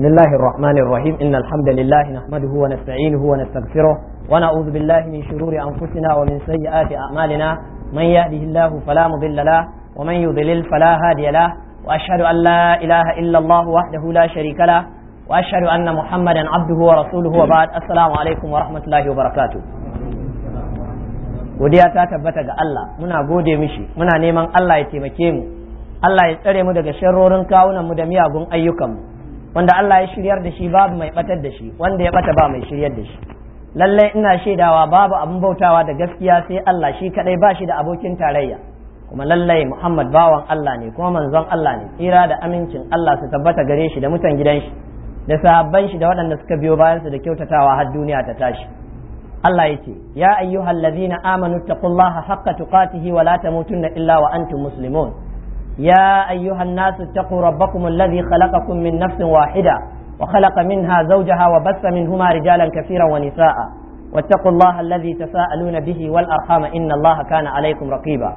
بسم الله الرحمن الرحيم إن الحمد لله نحمده ونستعينه ونستغفره ونعوذ بالله من شرور أنفسنا ومن سيئات أعمالنا من يهده الله فلا مضل له ومن يضلل فلا هادي له وأشهد أن لا إله إلا الله وحده لا شريك له وأشهد أن محمدا عبده ورسوله وبعد السلام عليكم ورحمة الله وبركاته godiya ta tabbata ga Allah muna gode mishi muna neman Allah ya taimake mu Allah ya tsare mu daga sharrorin kawunan mu da miyagun ayyukan mu wanda Allah ya shiryar da shi babu mai batar da shi wanda ya bata ba mai shiryar da shi lallai ina shaidawa babu abin bautawa da gaskiya sai Allah shi kadai ba shi da abokin tarayya kuma lallai Muhammad bawan Allah ne kuma manzon Allah ne tsira da amincin Allah su tabbata gare shi da mutan gidan shi da sahabban shi da waɗanda suka biyo bayan su da kyautatawa har duniya ta tashi Allah ya ce ya ayyuhal ladzina amanu taqullaha haqqa tuqatihi wa la tamutunna illa wa antum muslimun ya ayyuhan nasu taqu rabbakum alladhi khalaqakum min nafsin wahida wa khalaqa minha zawjaha wa bassa minhuma rijalan kaseeran wa nisaa واتقوا الله الذي تساءلون به والأرحام إن الله كان عليكم رقيبا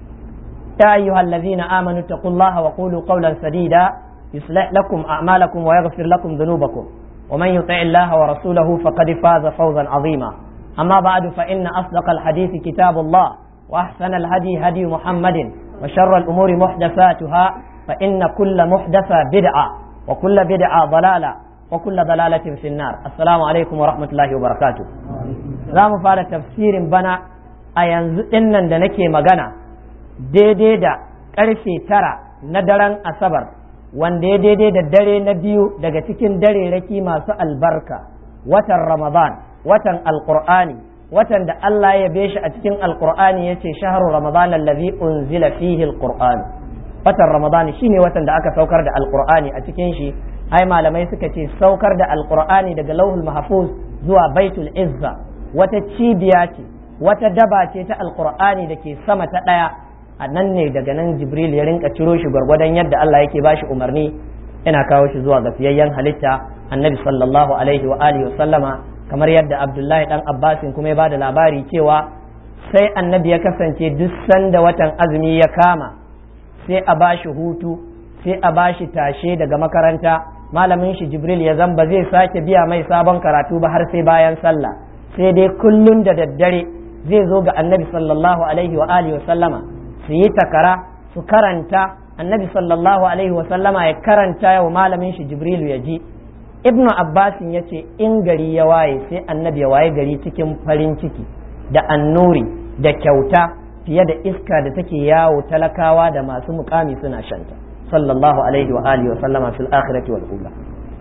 يا أيها الذين آمنوا اتقوا الله وقولوا قولا سديدا يصلح لكم أعمالكم ويغفر لكم ذنوبكم ومن يطع الله ورسوله فقد فاز فوزا عظيما أما بعد فإن أصدق الحديث كتاب الله وأحسن الهدي هدي محمد وشر الأمور محدثاتها فإن كل محدثة بدعة وكل بدعة ضلالة وكل ضلالة في النار السلام عليكم ورحمة الله وبركاته za mu fara tafsirin bana a yanzu dinnan da nake magana daidai da ƙarfe tara na daren asabar wanda ya daidai da dare na biyu daga cikin dare raki masu albarka watan ramadan watan alqur'ani watan da Allah ya be shi a cikin alqur'ani yace shahru ramadan allazi unzila fihi alqur'an watan ramadan shine watan da aka saukar da alqur'ani a cikin shi ai malamai suka ce saukar da alqur'ani daga lauhul mahfuz zuwa baitul izza wata cibiya ce wata daba ce ta alqur'ani da ke sama ta daya a nan ne daga nan jibril ya rinka ciro shi gwargwadon yadda Allah yake bashi umarni yana kawo shi zuwa ga fiyayyen halitta annabi sallallahu alaihi wa alihi wa sallama kamar yadda abdullahi dan abbasin kuma ya bada labari cewa sai annabi ya kasance duk sanda watan azumi ya kama sai a bashi hutu sai a bashi tashe daga makaranta malamin shi jibril ya zamba zai sake biya mai sabon karatu ba har sai bayan sallah sai dai kullun da daddare zai zo ga annabi sallallahu alaihi wa alihi wa sallama su yi takara su karanta annabi sallallahu alaihi wa sallama ya karanta wa malamin shi jibrilu ya ji ibnu abbasin ya ce in gari ya waye sai annabi ya waye gari cikin farin ciki da annuri da kyauta fiye da iska da take yawo talakawa da masu mukami suna shanta sallallahu alaihi wa alihi wa sallama fil akhirati wal ula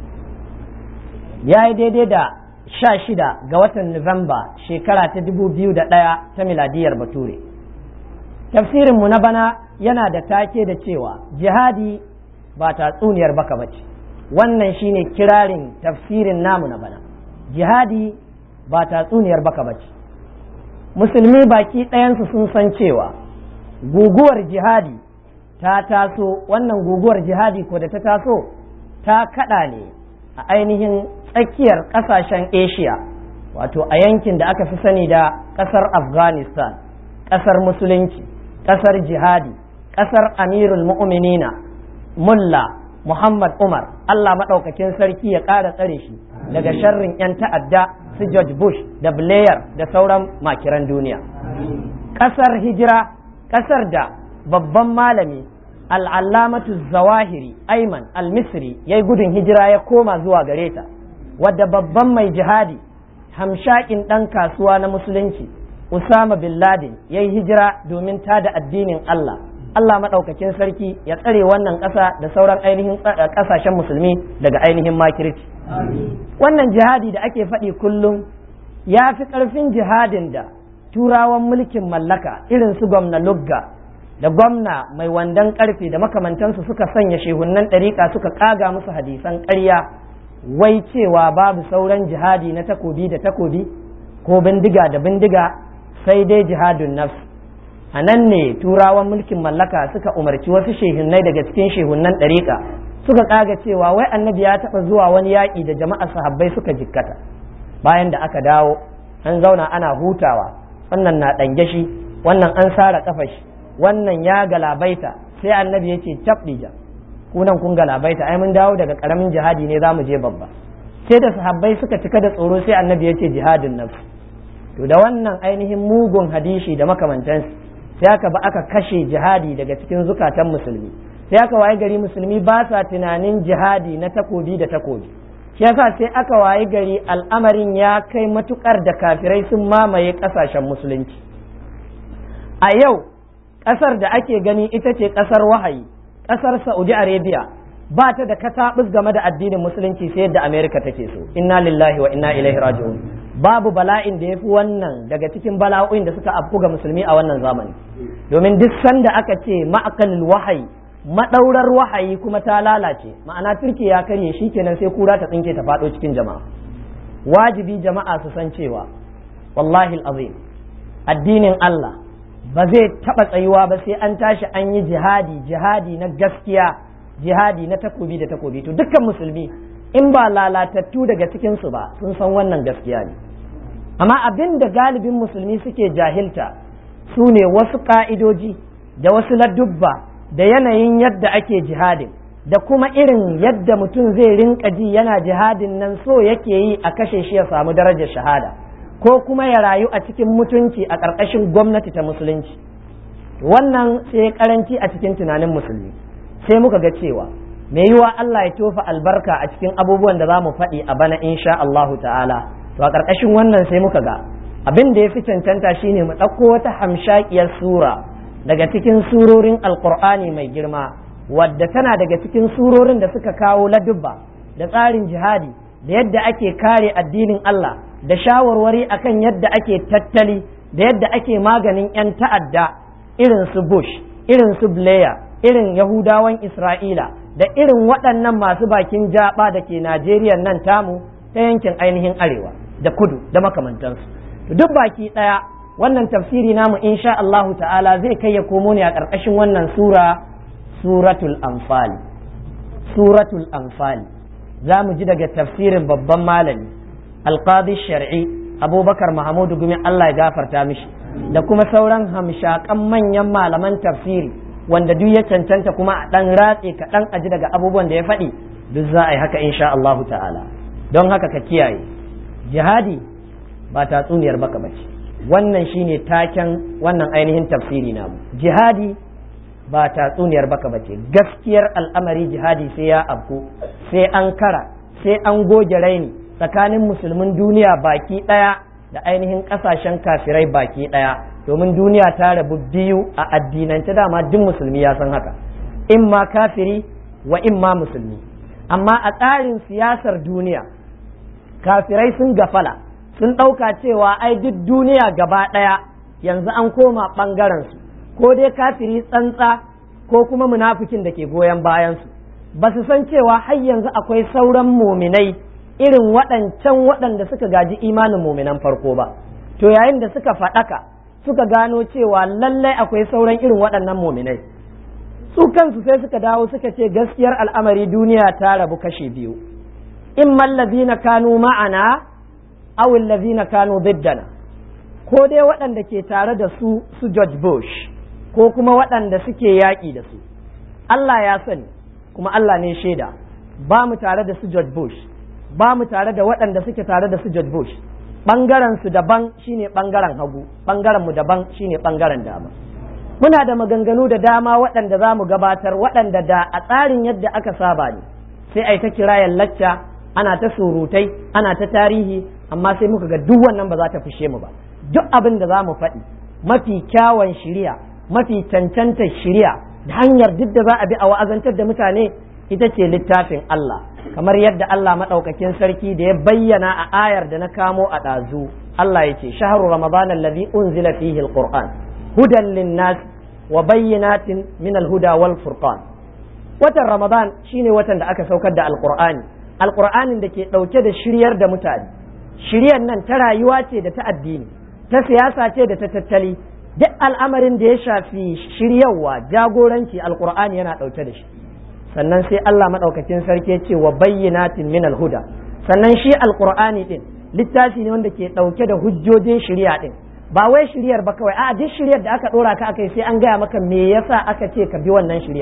yayi daidai da sha shida ga watan nuwamba shekara ta dubu biyu da ɗaya ta miladiyar bature tafsirinmu na bana yana da take da cewa jihadi ba tatsuniyar baka bace wannan shine kirarin tafsirin namu na bana jihadi ba tatsuniyar baka bace musulmi baki ɗayansu sun san cewa guguwar jihadi ta taso wannan guguwar jihadi ko da ta taso ta kaɗa ne a ainihin tsakiyar ƙasashen asia wato a yankin da aka fi sani da ƙasar afghanistan ƙasar musulunci ƙasar jihadi ƙasar amirul mu'minina mulla muhammad umar allah maɗaukakin sarki ya ƙara tsare shi daga sharrin 'yan ta'adda su george bush da blair da sauran makiran duniya ƙasar hijira ƙasar da babban malami al'allamatu zawahiri aiman al-misri ya yi gudun hijira ya koma zuwa gare ta wadda babban mai jihadi hamshakin ɗan kasuwa na musulunci Usama bin Laden ya yi hijira domin tada addinin Allah. Allah maɗaukakin sarki ya tsare wannan ƙasa da sauran ainihin ƙasashen musulmi daga ainihin makirci. Wannan jihadi da ake faɗi kullum ya fi ƙarfin jihadin da turawan mulkin mallaka irin su gwamna Lugga da gwamna mai wandan ƙarfe da makamantansu suka sanya shehunnan ɗariƙa suka ƙaga musu hadisan ƙarya wai cewa babu sauran jihadi na takobi da takobi ko bindiga da bindiga sai dai jihadun nafs a nan ne turawan mulkin mallaka suka umarci wasu shehunnai daga cikin shehunnan ɗariƙa suka ƙaga cewa wai annabi ya taɓa zuwa wani yaƙi da jama'a sahabbai suka jikkata bayan da aka dawo an zauna ana hutawa wannan na ɗange shi wannan an sara ƙafa shi wannan ya galabaita sai annabi ya ce cabɗija kunan kun galabaita ai mun dawo daga karamin jihadi ne za mu je babba sai da sahabbai suka cika da tsoro sai annabi ya ce jihadin nafs to da wannan ainihin mugun hadishi da makamantansu sai aka ba aka kashe jihadi daga cikin zukatan musulmi sai aka waye gari musulmi ba sa tunanin jihadi na takobi da takobi shi yasa sai aka waye gari al'amarin ya kai matukar da kafirai sun mamaye kasashen musulunci a yau kasar da ake gani ita ce kasar wahayi kasar saudi arabia ba ta da katabus game da addinin musulunci sai yadda america take so inna lillahi wa inna ilaihi raji'un babu bala'in da ya fi wannan daga cikin bala'o'in da suka afku ga musulmi a wannan zamani domin duk sanda aka ce ma'akalil wahayi madaurar wahayi kuma ta lalace ma'ana turki ya karye shi kenan sai kura ta tsinke ta faɗo cikin jama'a wajibi jama'a su san cewa wallahi azim addinin Allah ba zai taɓa tsayuwa ba sai an tashi an yi jihadi jihadi na gaskiya jihadi na takobi da takobi to dukkan musulmi in ba lalatattu daga cikinsu ba sun san wannan gaskiya ne amma abin da galibin musulmi suke jahilta su ne wasu ka'idoji da wasu ladubba da yanayin yadda ake jihadin da kuma irin yadda mutum zai rinka ji yana jihadin nan so yake yi a kashe shi ya samu darajar shahada ko kuma ya rayu a cikin mutunci a ƙarƙashin gwamnati ta musulunci wannan sai karanci a cikin tunanin musulmi sai muka ga cewa mai yiwa Allah ya tofa albarka a cikin abubuwan da za mu faɗi a bana insha Allahu ta'ala to a ƙarƙashin wannan sai muka ga abin da ya fi cancanta shine mu ɗauko wata hamshakiyar sura daga cikin surorin alƙur'ani mai girma wadda tana daga cikin surorin da suka kawo ladubba da tsarin jihadi da yadda ake kare addinin Allah da shawarwari akan yadda ake tattali da yadda ake maganin 'yan ta'adda irin su Bush irin su Blair irin Yahudawan Isra'ila da irin waɗannan masu bakin jaba da ke Najeriya nan tamu ta yankin ainihin arewa da kudu da makamantansu duk baki ɗaya wannan tafsiri namu insha Allahu ta'ala zai kai ya komo ne a ƙarƙashin wannan sura suratul anfal suratul anfal za mu ji daga tafsirin babban malami alqadi shar'i abubakar mahamudu gumi Allah ya gafarta mishi da kuma sauran hamshakan manyan malaman tafsiri wanda duk ya cancanta kuma a ɗan ratse kaɗan aji daga abubuwan da ya faɗi duk za a yi haka insha Allahu ta'ala don haka ka kiyaye jihadi ba tatsuniyar baka bace wannan shine taken wannan ainihin tafsiri namu jihadi ba tatsuniyar baka bace gaskiyar al'amari jihadi sai ya afku sai an kara sai an goge raini tsakanin musulmin duniya baki ɗaya da ainihin ƙasashen kafirai baki ɗaya domin duniya ta rabu biyu a addinance dama duk musulmi ya san haka in ma kafiri wa in ma musulmi amma a tsarin siyasar duniya kafirai sun gafala sun ɗauka cewa ai duk duniya gaba ɗaya yanzu an koma ɓangarensu ko dai kafiri tsantsa ko kuma munafikin da ke goyon bayansu ba su san cewa har yanzu akwai sauran muminai irin waɗancan waɗanda suka gaji imanin muminan farko ba to yayin da suka faɗaka suka gano cewa lallai akwai sauran irin waɗannan muminai su kansu sai suka dawo suka ce gaskiyar al'amari duniya ta rabu kashe biyu in mallazina kanu ma'ana aw allazina kanu biddana ko dai waɗanda ke tare da su su George Bush ko kuma waɗanda suke yaƙi da su Allah ya sani kuma Allah ne shaida ba mu tare da su George Bush ba mu tare da waɗanda suke tare da su George Bush ɓangaren su daban shine ɓangaren hagu ɓangaren mu daban shine ɓangaren dama muna da maganganu da dama waɗanda za mu gabatar waɗanda da a tsarin yadda aka saba ne sai ai ta kirayen lacca ana ta surutai ana ta tarihi amma sai muka ga duk wannan ba za ta fishe mu ba duk abin da za mu faɗi mafi kyawun shiriya mafi cancantar shiriya da hanyar duk da za a bi a wa'azantar da mutane ita ce littafin Allah kamar yadda Allah maɗaukakin sarki da ya bayyana a ayar da na kamo a ɗazu Allah ya ce shahru ramadan allazi unzila fihi alquran hudan linnas wa bayyinatin min alhuda wal furqan watan ramadan shine watan da aka saukar da alqur'ani alqur'anin da ke ɗauke da shiryar da mutane shiryar nan ta rayuwa ce da ta addini ta siyasa ce da ta tattali duk al'amarin da ya shafi shiryarwa jagoranci alqur'ani yana ɗauke da shi sannan sai Allah maɗaukakin sarki ce wa bayyinatin min alhuda sannan shi alqur'ani din littafi ne wanda ke ɗauke da hujjojin shirya din ba wai shiryar ba kawai a duk shiryar da aka ɗora ka akai sai an gaya maka me yasa aka ce ka bi wannan shiryar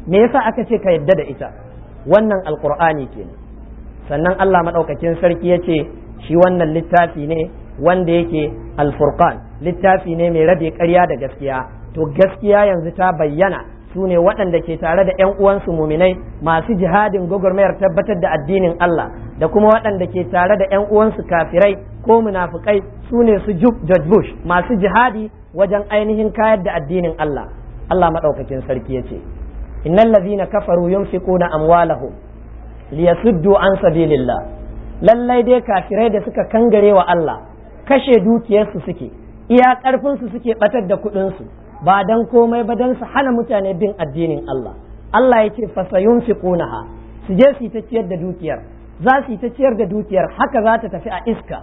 me yasa aka ce ka yadda da ita wannan alqur'ani kenan sannan Allah madaukakin sarki ya ce shi wannan littafi ne wanda yake alfurqan littafi ne mai rabe ƙarya da gaskiya to gaskiya yanzu ta bayyana su ne waɗanda ke tare da 'yan uwansu muminai masu jihadin gwagwarmayar tabbatar da addinin Allah da kuma waɗanda ke tare da 'yan uwansu kafirai ko munafukai su ne su George Bush masu jihadi wajen ainihin kayar da addinin Allah Allah maɗaukakin sarki ya ce innal ladhina kafaru yunfiquna amwalahum liyasuddu an sabilillah lallai dai kafirai da suka kangare wa Allah kashe dukiyarsu suke iya ƙarfinsu suke batar da kuɗinsu ba dan komai ba dan su hana mutane bin addinin Allah Allah ya ce fasayun fi ƙunaha su je su yi ta ciyar da dukiyar za su yi ta ciyar da dukiyar haka za ta tafi a iska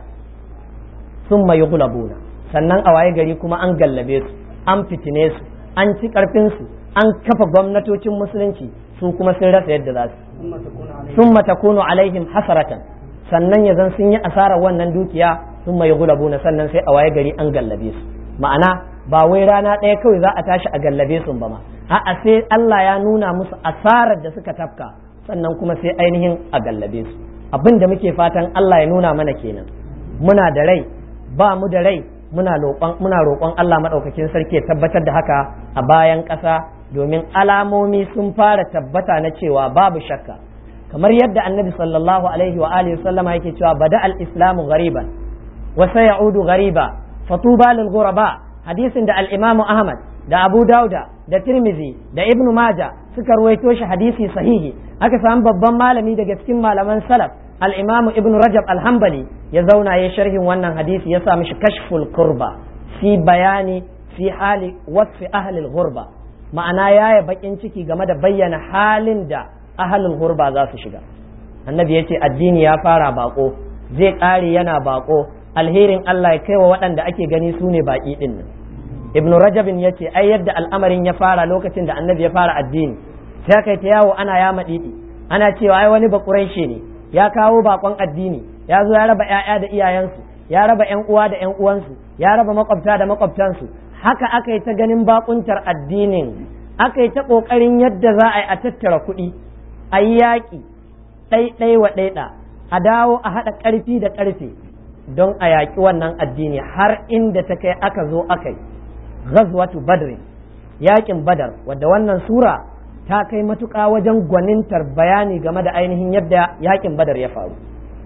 sun mai gulabuna sannan a waye gari kuma an gallabe su an fitine su an ci ƙarfinsu an kafa gwamnatocin musulunci su kuma sun rasa yadda za su sun matakunu alaihim hasaratan sannan ya zan sun yi asarar wannan dukiya sun mai gulabuna sannan sai a waye gari an gallabe su ma'ana ba wai rana ɗaya kawai za a tashi a gallabe su ba ma a'a sai Allah ya nuna musu asarar da suka tafka sannan kuma sai ainihin a gallabe su abin da muke fatan Allah ya nuna mana kenan muna da rai ba mu da rai muna roƙon muna roƙon Allah madaukakin sarki ya tabbatar da haka a bayan ƙasa domin alamomi sun fara tabbata na cewa babu shakka kamar yadda annabi sallallahu alaihi wa alihi sallama yake cewa bada al-islamu ghariban wa sayaudu ghariba fatuba lil ghuraba hadisin da al-imamu ahmad da abu dauda da tirmizi da ibnu maja suka ruwaito shi hadisi sahihi aka samu babban malami daga cikin malaman salaf al-imamu ibnu rajab al-hanbali ya zauna ya sharhin wannan hadisi ya sa mishi kashful kurba fi bayani fi hali wasfi ahli al-ghurba ma'ana yaya bakin ciki game da bayyana halin da ahalul gurba za su shiga annabi ya ce addini ya fara bako zai ƙare yana bako alherin Allah ya kai wa waɗanda ake gani su ne baƙi ɗin nan ibn rajabin ya ce ai yadda al'amarin ya fara lokacin da annabi ya fara addini sai kai ta yawo ana ya maɗiɗi ana cewa ai wani bakuraishe ne ya kawo bakon addini ya zo ya raba ƴaƴa da iyayensu ya raba ƴan uwa da ƴan uwansu ya raba makwabta da makwabtansu haka aka yi ta ganin bakuntar addinin aka yi ta ƙoƙarin yadda za a yi a tattara kuɗi a yi yaƙi ɗaiɗai wa ɗaiɗa a dawo a haɗa ƙarfi da ƙarfe don a yaƙi wannan addini har inda ta kai aka zo aka yi ghazwatu badrin yaƙin badar wadda wannan sura ta kai matuƙa wajen gwanintar bayani game da ainihin yadda yaƙin badar ya faru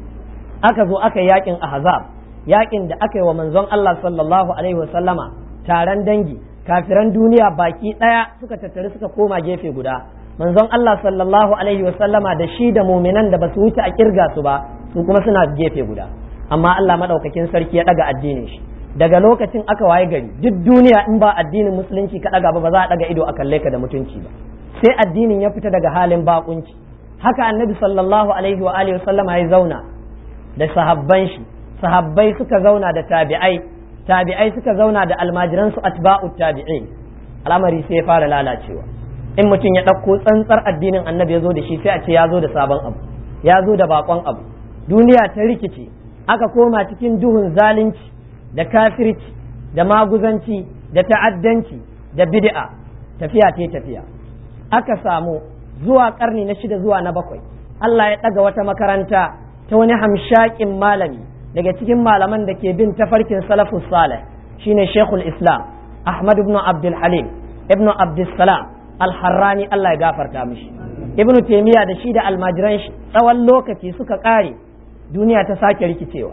aka zo aka yi yaƙin ahzab yaƙin da aka yi wa manzon Allah sallallahu alaihi wasallama taron dangi kafiran duniya baki ɗaya suka tattari suka koma gefe guda manzon Allah sallallahu alaihi wa sallama da shi da muminan da basu wuce a kirga su ba su kuma suna gefe guda amma Allah madaukakin sarki ya daga addinin shi daga lokacin aka waye gari duk duniya in ba addinin musulunci ka daga ba ba za a daga ido a kalle ka da mutunci ba sai addinin ya fita daga halin bakunci haka annabi sallallahu alaihi wa alihi wa sallama ya zauna da sahabban shi sahabbai suka zauna da tabi'ai tabi'ai suka zauna da almajiran su atba'u tabi'in al'amari sai ya fara lalacewa in mutum ya ɗauko tsantsar addinin annabi ya zo da shi sai a ce ya zo da sabon abu ya zo da bakon abu duniya ta rikice aka koma cikin duhun zalunci da kafirci da maguzanci da ta'addanci da bid'a tafiya ta tafiya aka samu zuwa karni na shida zuwa na bakwai Allah ya ɗaga wata makaranta ta wani hamshakin malami daga cikin malaman da ke bin tafarkin salafus salih shine shekul islam ahmad ibn abdul halim ibn abdul salam alharrani Allah ya gafarta mishi ibn taymiya da shi da almajiran shi tsawon lokaci suka kare duniya ta sake rikicewa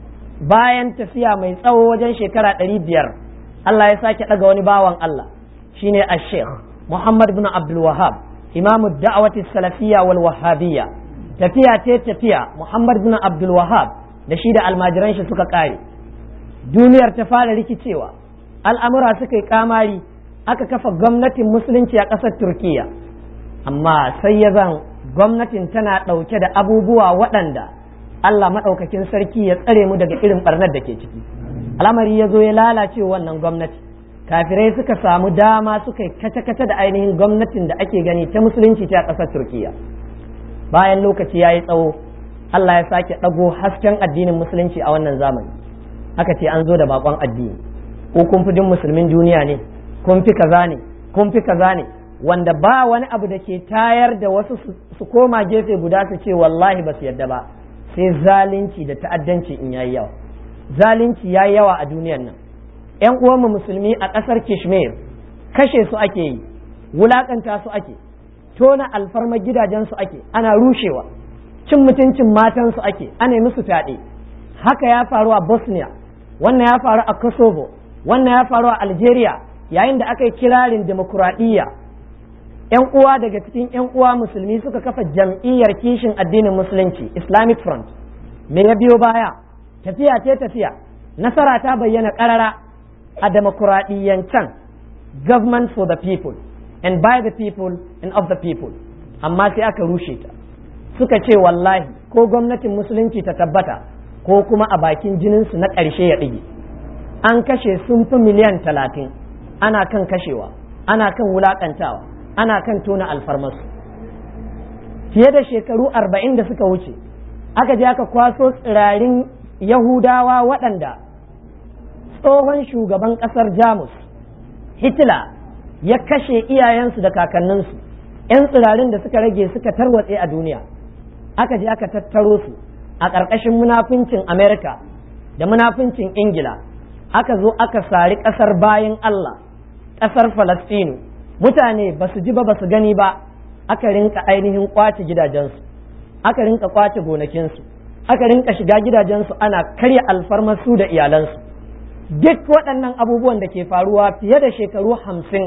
bayan tafiya mai tsawo wajen shekara ɗari biyar Allah ya sake ɗaga wani bawan Allah shine ash-sheikh Muhammad ibn Abdul Wahhab imamu da'awati salafiyya wal wahhabiyya tafiya ce tafiya Muhammad ibn Abdul Wahhab da shi da almajiran shi suka kare duniyar ta fara rikicewa al'amura suka yi kamari aka kafa gwamnatin musulunci a ƙasar turkiya amma sai ya zan gwamnatin tana ɗauke da abubuwa waɗanda allah maɗaukakin sarki ya tsare mu daga irin ɓarnar da ke ciki al'amari ya zo ya lalace wannan gwamnati kafirai suka samu dama suka yi kace-kace da ainihin gwamnatin da ake gani ta musulunci ta ƙasar turkiya bayan lokaci ya yi tsawo allah ya sake ɗago hasken addinin musulunci a wannan zamani aka ce an zo da bakon addini ko kun fi musulmin duniya ne kun fi kaza ne kun fi kaza ne wanda ba wani abu da ke tayar da wasu su koma gefe guda su ce wallahi ba su yadda ba sai zalunci da ta'addanci in yayi yawa zalunci yayi yawa a duniyar nan yan uwanmu musulmi a ƙasar kishmir kashe su ake yi wulakanta su ake tona alfarma gidajensu ake ana rushewa cin mutuncin matansu ake ana yi musu fyaɗe haka ya faru a bosnia wannan ya faru a kosovo wannan ya faru a algeria yayin da aka yi kirarin demokuraɗiyya yan uwa daga cikin yan uwa musulmi suka kafa jam'iyyar kishin addinin musulunci islamic front me ya biyo baya tafiya ce tafiya nasara ta bayyana ƙarara a demokuraɗiyyancan government for the people and by the people and of the people amma sai aka rushe ta suka ce wallahi ko gwamnatin musulunci ta tabbata ko kuma a bakin jininsu na ƙarshe ya ɗige an kashe sun fi miliyan talatin ana kan kashewa ana kan wulaƙantawa ana kan tona alfarmasu fiye da shekaru arba'in da suka wuce aka je aka kwaso tsirarin yahudawa waɗanda tsohon shugaban ƙasar jamus hitler ya kashe iyayensu da kakanninsu 'yan tsirarin da suka rage suka tarwatse a duniya aka je aka tattaro su a ƙarƙashin munafincin amerika da munafincin ingila aka zo aka sari ƙasar bayan allah ƙasar falastinu mutane ba su ji ba ba su gani ba aka rinka ainihin kwace gidajensu aka rinka kwace gonakinsu aka rinka shiga gidajensu ana karya alfarmasu da iyalansu duk waɗannan abubuwan da ke faruwa fiye da shekaru hamsin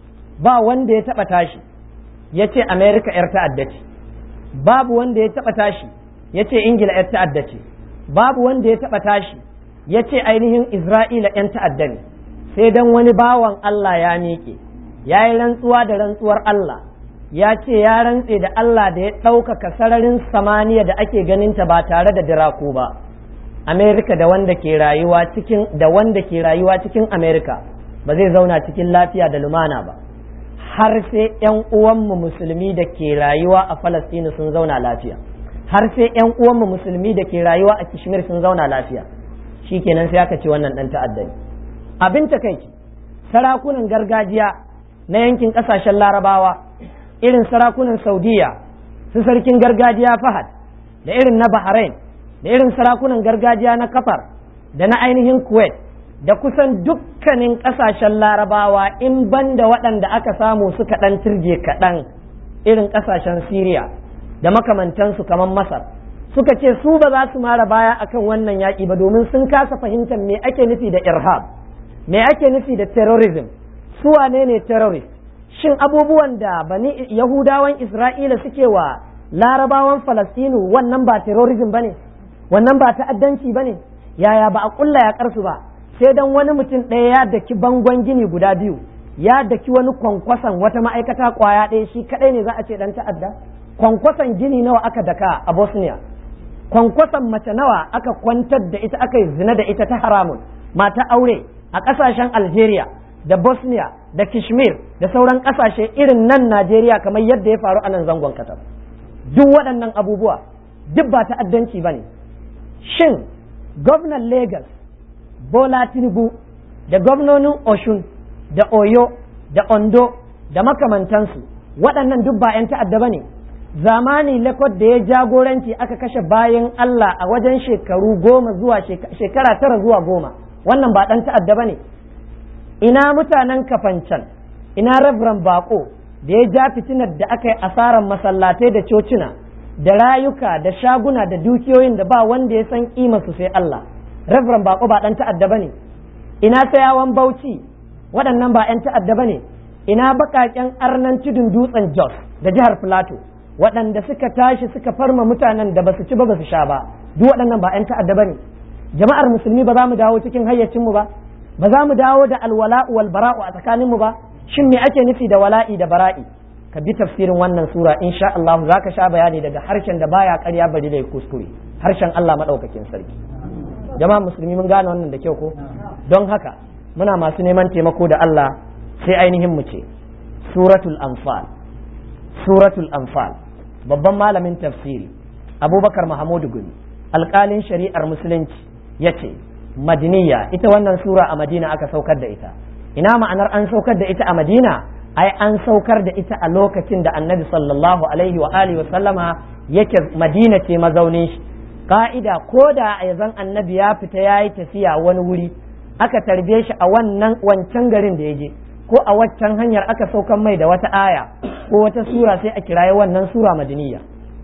ba wanda ya taɓa tashi ya ce amerika 'yar ta'adda ce babu wanda ya taɓa tashi ya ce ingila 'yar ta'adda ce babu wanda ya taɓa tashi ya ce ainihin isra'ila 'yan ta'adda ne sai dan wani bawan allah ya miƙe ya yi rantsuwa da rantsuwar allah ya ce ya rantse da allah da ya ɗaukaka sararin samaniya da ake ganinta ba tare da diraku ba amerika da wanda ke rayuwa cikin da wanda ke rayuwa cikin amerika ba zai zauna cikin lafiya da lumana ba har sai ‘yan uwanmu musulmi da ke rayuwa a Falastinu sun zauna lafiya har sai ‘yan uwanmu musulmi da ke rayuwa a Kishmir sun zauna lafiya shi kenan sai aka ce wannan ɗan ta'adda ne abin takaici sarakunan gargajiya na yankin ƙasashen larabawa irin sarakunan saudiya su sarkin gargajiya fahad da irin na bahrain da irin sarakunan gargajiya na kafar da na ainihin kuwait da kusan dukkanin ƙasashen larabawa in banda waɗanda aka samu suka ɗan turje kaɗan irin ƙasashen siriya da makamantansu kamar masar suka ce su ba za su mara baya akan wannan yaƙi ba domin sun kasa fahimtar me ake nufi da irhab me ake nufi da terrorism su wane ne terrorist shin abubuwan da bani yahudawan isra'ila suke wa larabawan falastinu wannan ba terrorism ba ne wannan ba ta'addanci ba ne yaya ba a ƙulla yaƙarsu ba sai dan wani mutum ɗaya ya daki bangon gini guda biyu ya daki wani kwankwason wata ma'aikata kwaya ɗaya shi kaɗai ne za a ce ɗan ta'adda kwankwason gini nawa aka daka a bosnia kwankwason mace nawa aka kwantar da ita aka yi zina da ita ta haramun mata aure a ƙasashen algeria da bosnia da kishmir da sauran ƙasashe irin nan najeriya kamar yadda ya faru a nan zangon katar duk waɗannan abubuwa duk ba ta'addanci ba ne shin gwamnan lagos Bola Tinubu da gwamnonin Oshun da Oyo da Ondo da makamantansu waɗannan duk ba 'yan ta'adda ba ne zamani lakot da ya jagoranci aka kashe bayan Allah a wajen shekaru goma zuwa shekara tara zuwa goma wannan ba ɗan ta'adda ba ne ina mutanen kafancan ina rabran bako da ya ja fitinar da aka yi asarar masallatai da cocina da rayuka da shaguna da dukiyoyin da ba wanda ya san su sai Allah Reverend Bako ba ɗan ta'adda ba ne, ina sayawan Bauchi waɗannan ba ‘yan ta'adda ba ne, ina baƙaƙen arnan tudun dutsen Jos da jihar Filato waɗanda suka tashi suka farma mutanen da ba su ci ba ba su sha ba, duk waɗannan ba ‘yan ta'adda ba ne. Jama'ar musulmi ba za mu dawo cikin hayyacinmu ba, ba za mu dawo da alwala'u wal bara'u a tsakaninmu ba, shin me ake nufi da wala'i da bara'i? Ka bi tafsirin wannan sura insha Allah za ka sha bayani daga harshen da baya ƙarya bari da kuskure, harshen Allah maɗaukakin sarki. jama'a musulmi mun gane wannan da kyau ko don haka muna masu neman taimako da Allah sai ainihin mu ce suratul anfal suratul anfal babban malamin tafsiri abubakar mahamudu gumi alƙalin shari'ar musulunci ya ce madiniya ita wannan sura a madina aka saukar da ita ina ma'anar an saukar da ita a madina ai an saukar da ita a lokacin da annabi sallallahu alaihi wa alihi wa sallama yake madina ce mazaunin shi ka'ida ko da a zan annabi ya fita ya yi tafiya wani wuri aka tarbe shi a wannan wancan garin da ya je ko a waccan hanyar aka saukan mai da wata aya ko wata sura sai a kiraye wannan sura madaniya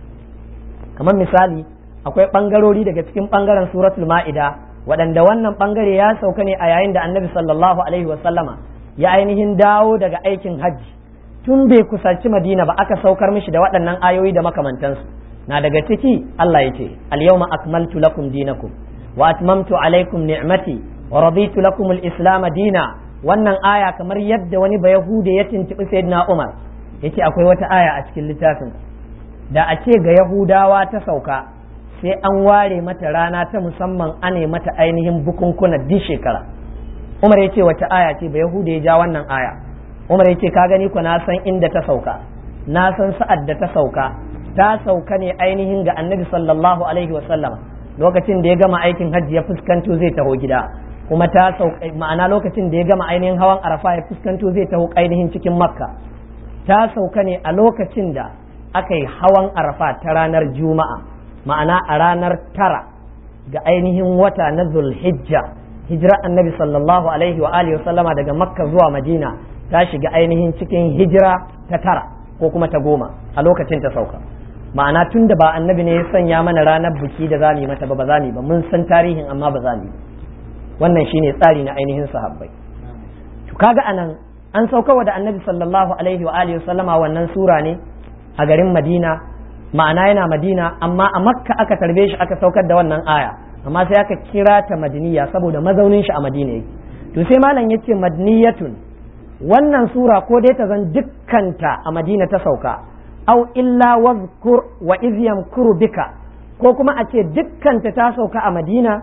kamar misali akwai ɓangarori daga cikin ɓangaren suratul ma'ida waɗanda wannan ɓangare ya sauka ne a yayin da annabi sallallahu alaihi wasallama ya ainihin dawo daga aikin hajji tun bai kusanci madina ba aka saukar mishi da waɗannan ayoyi da makamantansu na daga ciki Allah ya ce al-yawma akmaltu lakum dinakum wa atmamtu alaikum ni'mati wa raditu lakum al-islam dina wannan aya kamar yadda wani ba yahude ya tuntubi sayyidina Umar yace akwai wata aya a cikin littafin da a ce ga yahudawa ta sauka sai an ware mata rana ta musamman ane mata ainihin bukunkuna duk shekara Umar yace wata aya ce ba yahude ya ja wannan aya Umar yace ka gani ku na san inda ta sauka na san sa'ad da ta sauka ta sauka ne ainihin ga annabi sallallahu alaihi wasallam lokacin da ya gama aikin hajji ya fuskanto zai taho gida kuma ta sauka ma'ana lokacin da ya gama ainihin hawan arafa ya fuskanto zai taho ainihin cikin makka ta sauka ne a lokacin da aka yi hawan arafa ta ranar juma'a ma'ana a ranar tara ga ainihin wata na zulhijja hijira annabi sallallahu alaihi wa alihi wasallama daga makka zuwa madina ta shiga ainihin cikin hijira ta tara ko kuma ta goma a lokacin ta sauka ma'ana tun da ba annabi ne ya sanya mana ranar biki da za mu yi mata ba ba za mu ba mun san tarihin amma ba za mu wannan shine tsari na ainihin sahabbai to kaga anan an sauka da annabi sallallahu alaihi wa alihi sallama wannan sura ne a garin madina ma'ana yana madina amma a makka aka tarbe shi aka saukar da wannan aya amma sai aka kira ta madiniya saboda mazaunin shi a madina yake to sai malam yace madniyatun wannan sura ko dai ta zan dukkanta a madina ta sauka au illa wazkur wa iz yamkuru bika ko kuma a ce dukkanta ta sauka a madina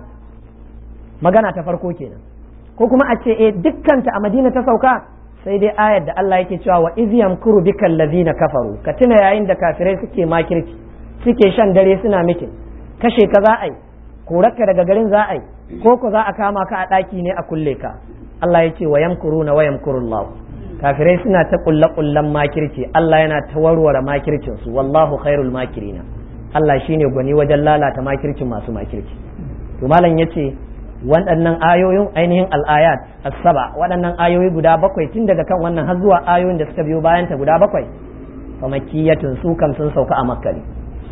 magana ta farko kenan ko kuma a ce eh dukkanta a madina ta sauka sai dai ayar da Allah yake cewa wa iz yamkuru bika allazina kafaru ka tuna yayin da kafirai suke makirci suke shan dare suna mitin kashe ka za a yi korarka daga garin za a yi ko ko za a kama ka a ɗaki ne a kulle ka Allah ya ce wa yamkuruna wa yamkurullahu kafirai suna ta kulle kullen makirci Allah yana ta warware makircin su wallahu khairul makirina Allah shine gwani wajen lalata makircin masu makirci to malam yace waɗannan ayoyin ainihin al'ayat as-saba waɗannan ayoyi guda bakwai tun daga kan wannan har zuwa ayoyin da suka biyo bayan ta guda bakwai fa makkiyatun su kam sun sauka a makka ne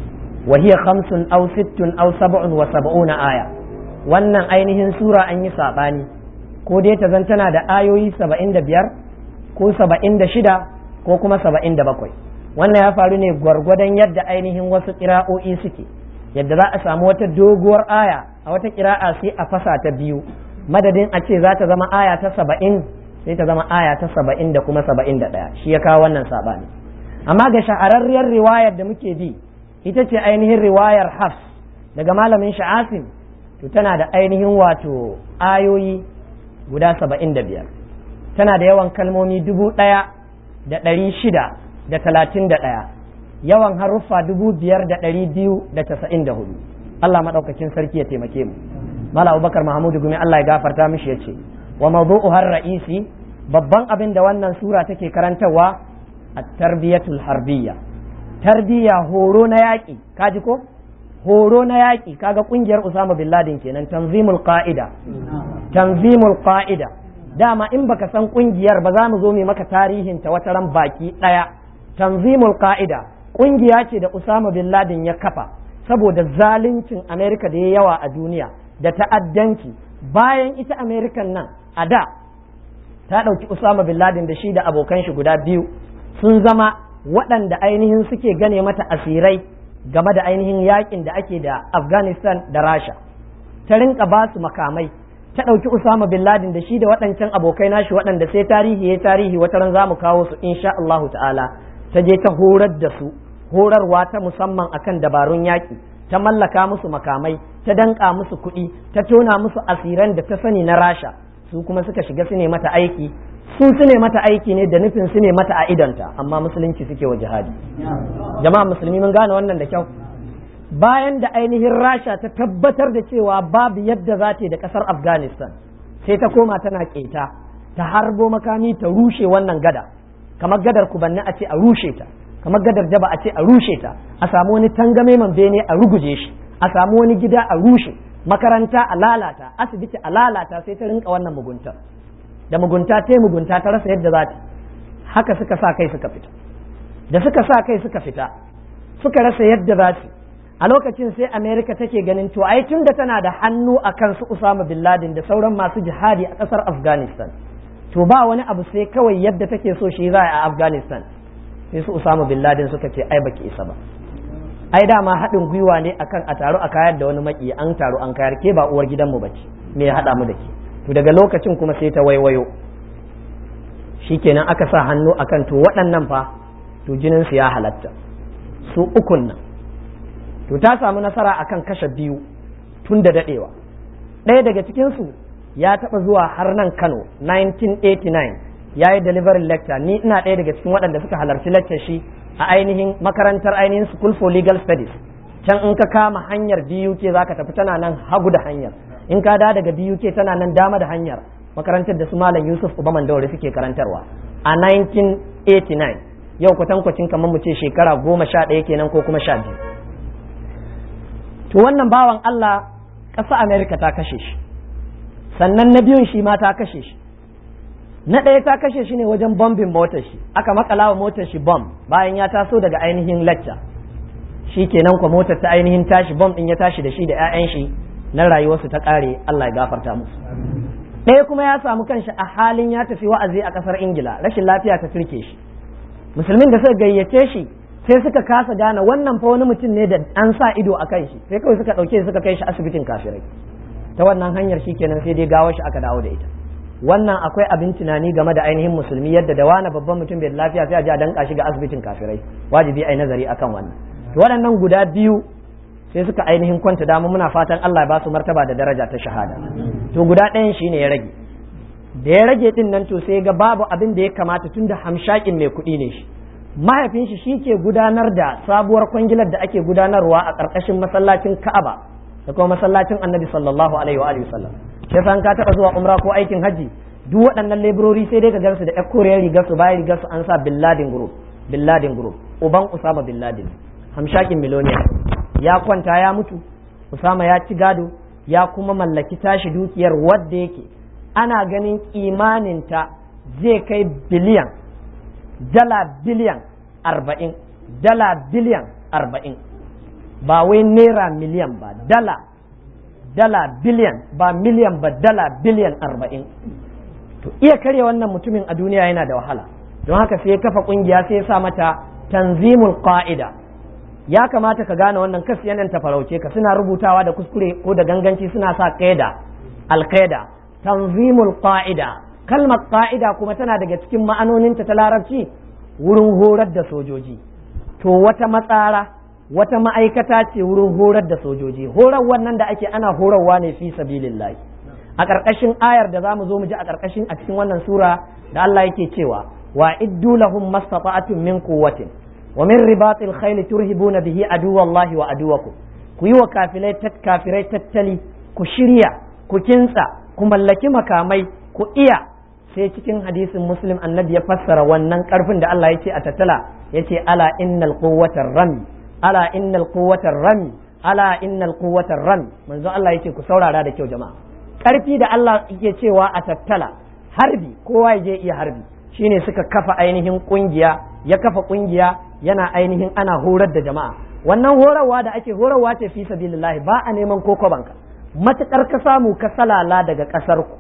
wa hiya khamsun aw sittun aw sab'un wa sab'una aya wannan ainihin sura an yi sabani ko dai ta zan tana da ayoyi saba'in da biyar ko saba'in da shida ko kuma saba'in da bakwai wannan ya faru ne gwargwadon yadda ainihin wasu kira'o'i suke yadda za a samu wata doguwar aya a wata kira'a sai a fasa ta biyu madadin a ce za ta zama aya ta saba'in sai ta zama aya ta saba'in da kuma saba'in da ɗaya shi ya kawo wannan saɓani amma ga shahararriyar riwayar da muke bi ita ce ainihin riwayar hafs daga malamin sha'asim to tana da ainihin wato ayoyi guda saba'in da biyar tana da yawan kalmomi dubu ɗaya da ɗari shida da talatin da ɗaya yawan haruffa dubu biyar da ɗari biyu da casa'in da hudu Allah maɗaukakin sarki ya taimake mu Mala Abubakar Mahamudu Gumi Allah ya gafarta mishi ya ce wa mawdu'u har ra'isi babban abin da wannan sura take karantarwa at-tarbiyatul harbiyya tarbiyya horo na yaƙi kaji ko horo na yaƙi kaga ƙungiyar Usama bin Laden kenan tanzimul qa'ida tanzimul qa'ida dama in baka san ƙungiyar ba za mu zo mu maka tarihin ta wata ran baki ɗaya tanzimul qa'ida ƙungiya ce da Usama bin Laden ya kafa saboda zaluncin Amerika da ya yawa a duniya da ta'addanci bayan ita Amerikan nan a da ta ɗauki Usama bin Laden da shi da abokan shi guda biyu sun zama waɗanda ainihin suke gane mata asirai game da ainihin yakin da ake da Afghanistan da Rasha ta rinka ba su makamai ta ɗauki Usama bin Laden da shi da waɗancan abokai nashi waɗanda sai tarihi ya tarihi wata ran za mu kawo su insha Allahu ta'ala ta je ta horar da su horarwa ta musamman akan dabarun yaƙi ta mallaka musu makamai ta danƙa musu kuɗi ta tona musu asiran da ta sani na Rasha su kuma suka shiga su ne mata aiki su su ne mata aiki ne da nufin su ne mata a idonta amma musulunci suke wa jihadi jama'a musulmi mun gane wannan da kyau bayan da ainihin rasha ta tabbatar da cewa babu yadda za ta yi da kasar afghanistan sai ta koma tana keta ta harbo makami ta rushe wannan gada kamar gadar kubanni a ce a rushe ta kamar gadar jaba a ce a rushe ta a samu wani tangame man bene a ruguje shi a samu wani gida a rushe makaranta a lalata asibiti a lalata sai ta rinka wannan mugunta da mugunta ta mugunta ta rasa yadda za ta haka suka sa kai suka fita da suka sa kai suka fita suka rasa yadda za su a lokacin sai america take ganin to ai tun da tana da hannu a kan su usama bin laden da sauran masu jihadi a kasar afghanistan to ba wani abu sai kawai yadda take so shi za a afghanistan sai su usama bin laden suka ce ai baki isa ba ai dama haɗin gwiwa ne akan a taro a kayar da wani maki an taro an kayar ke ba uwar gidanmu bace me ya haɗa mu da ke to daga lokacin kuma sai ta waiwayo shikenan aka sa hannu akan to waɗannan fa to jinin su ya halatta su ukun nan to ta samu nasara akan kashe biyu tun da daɗewa ɗaya daga cikinsu ya taɓa zuwa har nan kano 1989 ya yi delivery lecture ni ina ɗaya daga cikin waɗanda suka halarci lecture shi a ainihin makarantar ainihin school for legal studies can in ka kama hanyar BUK za ka tafi tana nan hagu da hanyar in ka da daga BUK tana nan dama da hanyar makarantar da su malam Yusuf Ubaman Daure suke karantarwa a 1989 yau kwatankwacin kamar mu ce shekara goma sha ɗaya kenan ko kuma sha biyu to wannan bawan Allah ƙasa Amerika ta kashe shi sannan na biyun shi ma ta kashe shi na ɗaya ta kashe shi ne wajen bombin motar shi aka makala wa motar shi bomb bayan ya taso daga ainihin lecture shi kenan kwa motar ta ainihin tashi bomb ɗin ya tashi da shi da 'ya'yan shi na rayuwarsu ta ƙare Allah ya gafarta musu ɗaya kuma ya samu kanshi a halin ya tafi wa'azi a ƙasar Ingila rashin lafiya ta turke shi musulmin da suka gayyace shi sai suka kasa gane wannan fa wani mutum ne da an sa ido a kan shi sai kawai suka ɗauke suka kai shi asibitin kafirai ta wannan hanyar shi kenan sai dai gawar shi aka dawo da ita wannan akwai abin tunani game da ainihin musulmi yadda da wani babban mutum bai lafiya sai a ji a danka shi ga asibitin kafirai wajibi ai nazari akan wannan to waɗannan guda biyu sai suka ainihin kwanta dama muna fatan Allah ya ba su martaba da daraja ta shahada to guda ɗayan shine ya rage da ya rage din nan to sai ga babu abin da ya kamata tunda hamshakin mai kuɗi ne shi mahaifin shi shike gudanar da sabuwar kwangilar da ake gudanarwa a ƙarƙashin masallacin Ka'aba da kuma masallacin Annabi sallallahu alaihi wa alihi wasallam sai san ka taɓa zuwa umra ko aikin haji duk waɗannan leburori sai dai ka gansu da ƴar koriyar rigar su bayan rigar su an sa Bin Laden group Bin Laden group uban Usama Bin Laden hamshakin miloniya ya kwanta ya mutu Usama ya ci gado ya kuma mallaki tashi dukiyar wadda yake ana ganin imaninta zai kai biliyan dala biliyan arba'in dala biliyan arba'in ba wai naira miliyan ba dala dala biliyan ba miliyan ba dala biliyan arba'in to iya karya wannan mutumin a duniya yana da wahala don haka sai ya kafa kungiya sai ya sa mata tanzimul qa'ida ya kamata ka gane wannan kas yanan ta farauce ka suna rubutawa da kuskure ko da ganganci suna sa qaida al-qaida tanzimul qa'ida kalmar qa'ida kuma tana daga cikin ma'anoninta ta larabci wurin horar da sojoji to wata matsara wata ma'aikata ce wurin horar da sojoji horar wannan da ake ana horarwa ne fi sabilillahi a ƙarƙashin ayar da zamu zo mu ji a ƙarƙashin a cikin wannan sura da Allah yake cewa wa iddu lahum mastata'atun min quwwatin wa min ribatil khayl turhibuna bihi aduwallahi wa aduwakum ku yi wa kafirai kafirai tattali ku shirya ku kintsa ku mallaki makamai ku iya sai cikin hadisin muslim annabi ya fassara wannan karfin da Allah ya ce a tattala ya ce ala innal quwwatar rami ala innal quwwatar rami ala innal quwwatar rami manzo Allah ya ce ku saurara da kyau jama'a karfi da Allah yake cewa a tattala harbi kowa ya je iya harbi shine suka kafa ainihin kungiya ya kafa kungiya yana ainihin ana horar da jama'a wannan horarwa da ake horarwa ce fi sabilillahi ba a neman koko banka matukar ka samu ka salala daga kasar ku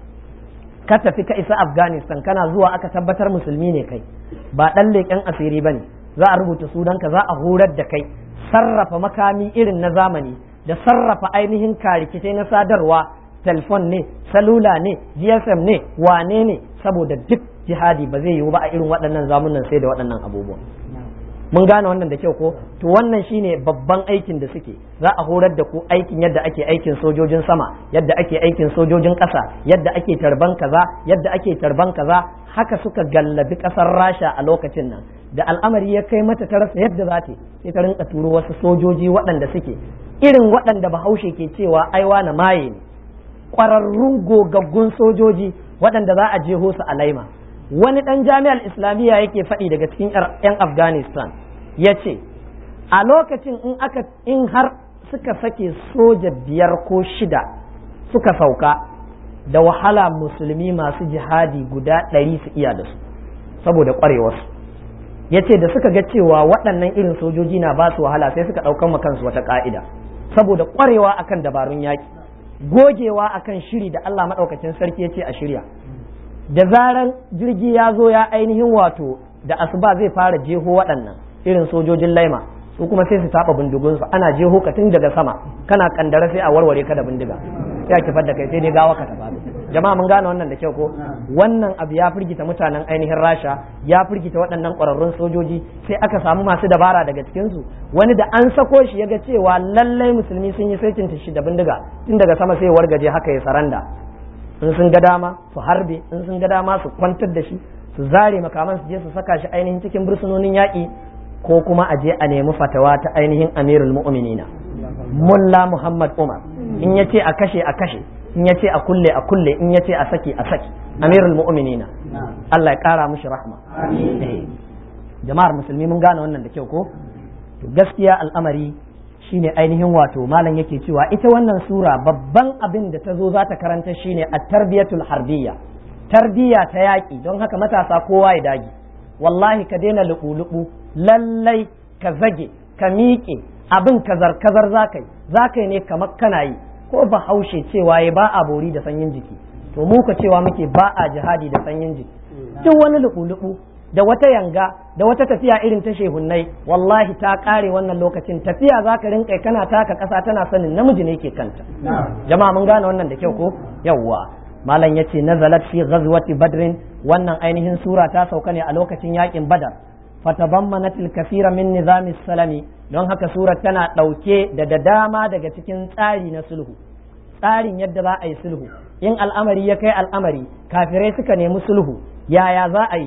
ka tafi ka isa afghanistan kana zuwa aka tabbatar musulmi ne kai ba ɗan leƙen asiri ba ne za a rubuta sunanka za a horar da kai sarrafa makami irin na zamani da sarrafa ainihin karikitai na sadarwa telefon ne salula ne gsm ne wane ne saboda duk jihadi ba zai yiwu ba a irin waɗannan zamunan sai da waɗannan abubuwan mun gane wannan da kyau ko to wannan shine babban aikin da suke za a horar da ku aikin yadda ake aikin sojojin sama yadda ake aikin sojojin ƙasa yadda ake tarban kaza yadda ake tarban kaza haka suka gallabi ƙasar rasha a lokacin nan da al'amari ya kai mata ta rasa yadda za ta sai ta rinka turo wasu sojoji waɗanda suke irin waɗanda bahaushe ke cewa aiwa na maye ne ƙwararrun gogaggun sojoji waɗanda za a jeho su a laima wani ɗan jami'ar islamiyya yake faɗi daga cikin 'yan afghanistan ya ce a lokacin in aka in har suka sake soja biyar ko shida suka sauka da wahala musulmi masu jihadi guda ɗari su iya da su saboda ƙwarewarsu ya ce da suka ga cewa waɗannan irin sojoji na ba su wahala sai suka ɗaukan kansu wata ƙa'ida saboda ƙwarewa akan dabarun yaƙi gogewa akan shiri da Allah maɗaukacin sarki ya ce a shirya da zaran jirgi ya zo ya ainihin wato da asuba zai fara jeho waɗannan irin sojojin laima su kuma sai su taɓa bindigunsu ana jeho ka tun daga sama kana kandara sai a warware ka da bindiga sai a kifar da kai sai dai gawa ka tafi jama'a mun gane wannan da kyau ko wannan abu ya firgita mutanen ainihin rasha ya firgita waɗannan ƙwararrun sojoji sai aka samu masu dabara daga cikinsu wani da an sako shi ya ga cewa lallai musulmi sun yi saitin shi da bindiga tun daga sama sai wargaje haka ya saranda in sun ga dama su harbe in sun ga dama su kwantar da shi su zare makaman su je su saka shi ainihin cikin bursunonin yaƙi ko kuma a je a nemi fatawa ta ainihin amirul mu'minina mulla muhammad umar in ya ce a kashe a kashe in ya ce a kulle a kulle in ya ce a saki a saki amirul mu'minina Allah ya kara mushi rahma jama'ar musulmi mun gane wannan da kyau ko to gaskiya al'amari shine ainihin wato malam yake cewa ita wannan sura babban abin da ta zo za ta karanta shine at-tarbiyatul harbiyya tarbiyya ta yaƙi don haka matasa kowa ya dage wallahi ka daina luɓu-luɓu lallai ka zage ka miƙe abin kazar kazar za ka yi za ka yi ne kamar kana yi ko ba haushe cewa ya ba a bori da sanyin jiki to mu ka cewa muke ba a jihadi da sanyin jiki duk wani luɓu-luɓu da wata yanga da wata tafiya irin ta shehunnai wallahi ta kare wannan lokacin tafiya za ka rinka kana taka ƙasa tana sanin namiji ne ke kanta jama'a mun gane wannan da kyau ko yawwa malam yace nazalat fi ghazwati badrin wannan ainihin sura ta sauka ne a lokacin yakin badar fatabammanat al-kathira min nizam salami don haka surar tana dauke da da dama daga cikin tsari na sulhu tsarin yadda za a yi sulhu in al'amari ya kai al'amari kafirai suka nemi sulhu yaya za a yi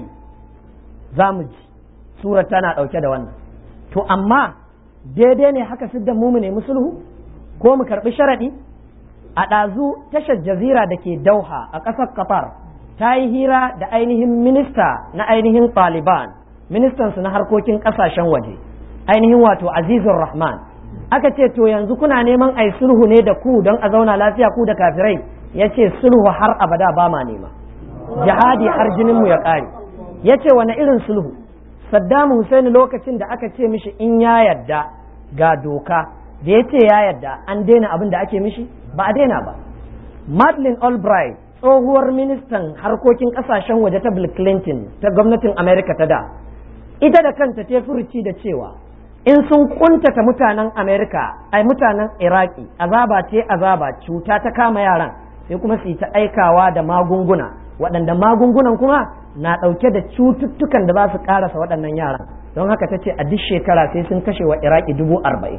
za mu ji surar tana dauke da wannan to amma daidai ne haka siddan mu mu nemi sulhu ko mu karbi sharadi a ɗazu tashar jazira da ke dauha a ƙasar qatar ta yi hira da ainihin minista na ainihin taliban ministansu na harkokin ƙasashen waje ainihin wato azizur rahman aka ce to yanzu kuna neman ai sulhu ne da ku don a zauna lafiya ku da kafirai ya ce sulhu har abada ba ma nema jihadi har jininmu ya ƙare ya ce wani irin sulhu saddam hussein lokacin da aka ce mishi in ya yadda ga doka da ya ce ya yadda an daina abin da ake mishi ba a daina ba Madeleine Albright tsohuwar ministan harkokin kasashen waje ta Bill Clinton ta gwamnatin Amerika ta da ita da kanta ta furuci da cewa in sun kuntata mutanen Amerika ai mutanen Iraki azaba ce azaba cuta ta kama yaran sai kuma su yi ta aikawa da magunguna waɗanda magungunan kuma na ɗauke da cututtukan da za su ƙarasa waɗannan yaran don haka ta ce a duk shekara sai sun kashe wa Iraki dubu arba'in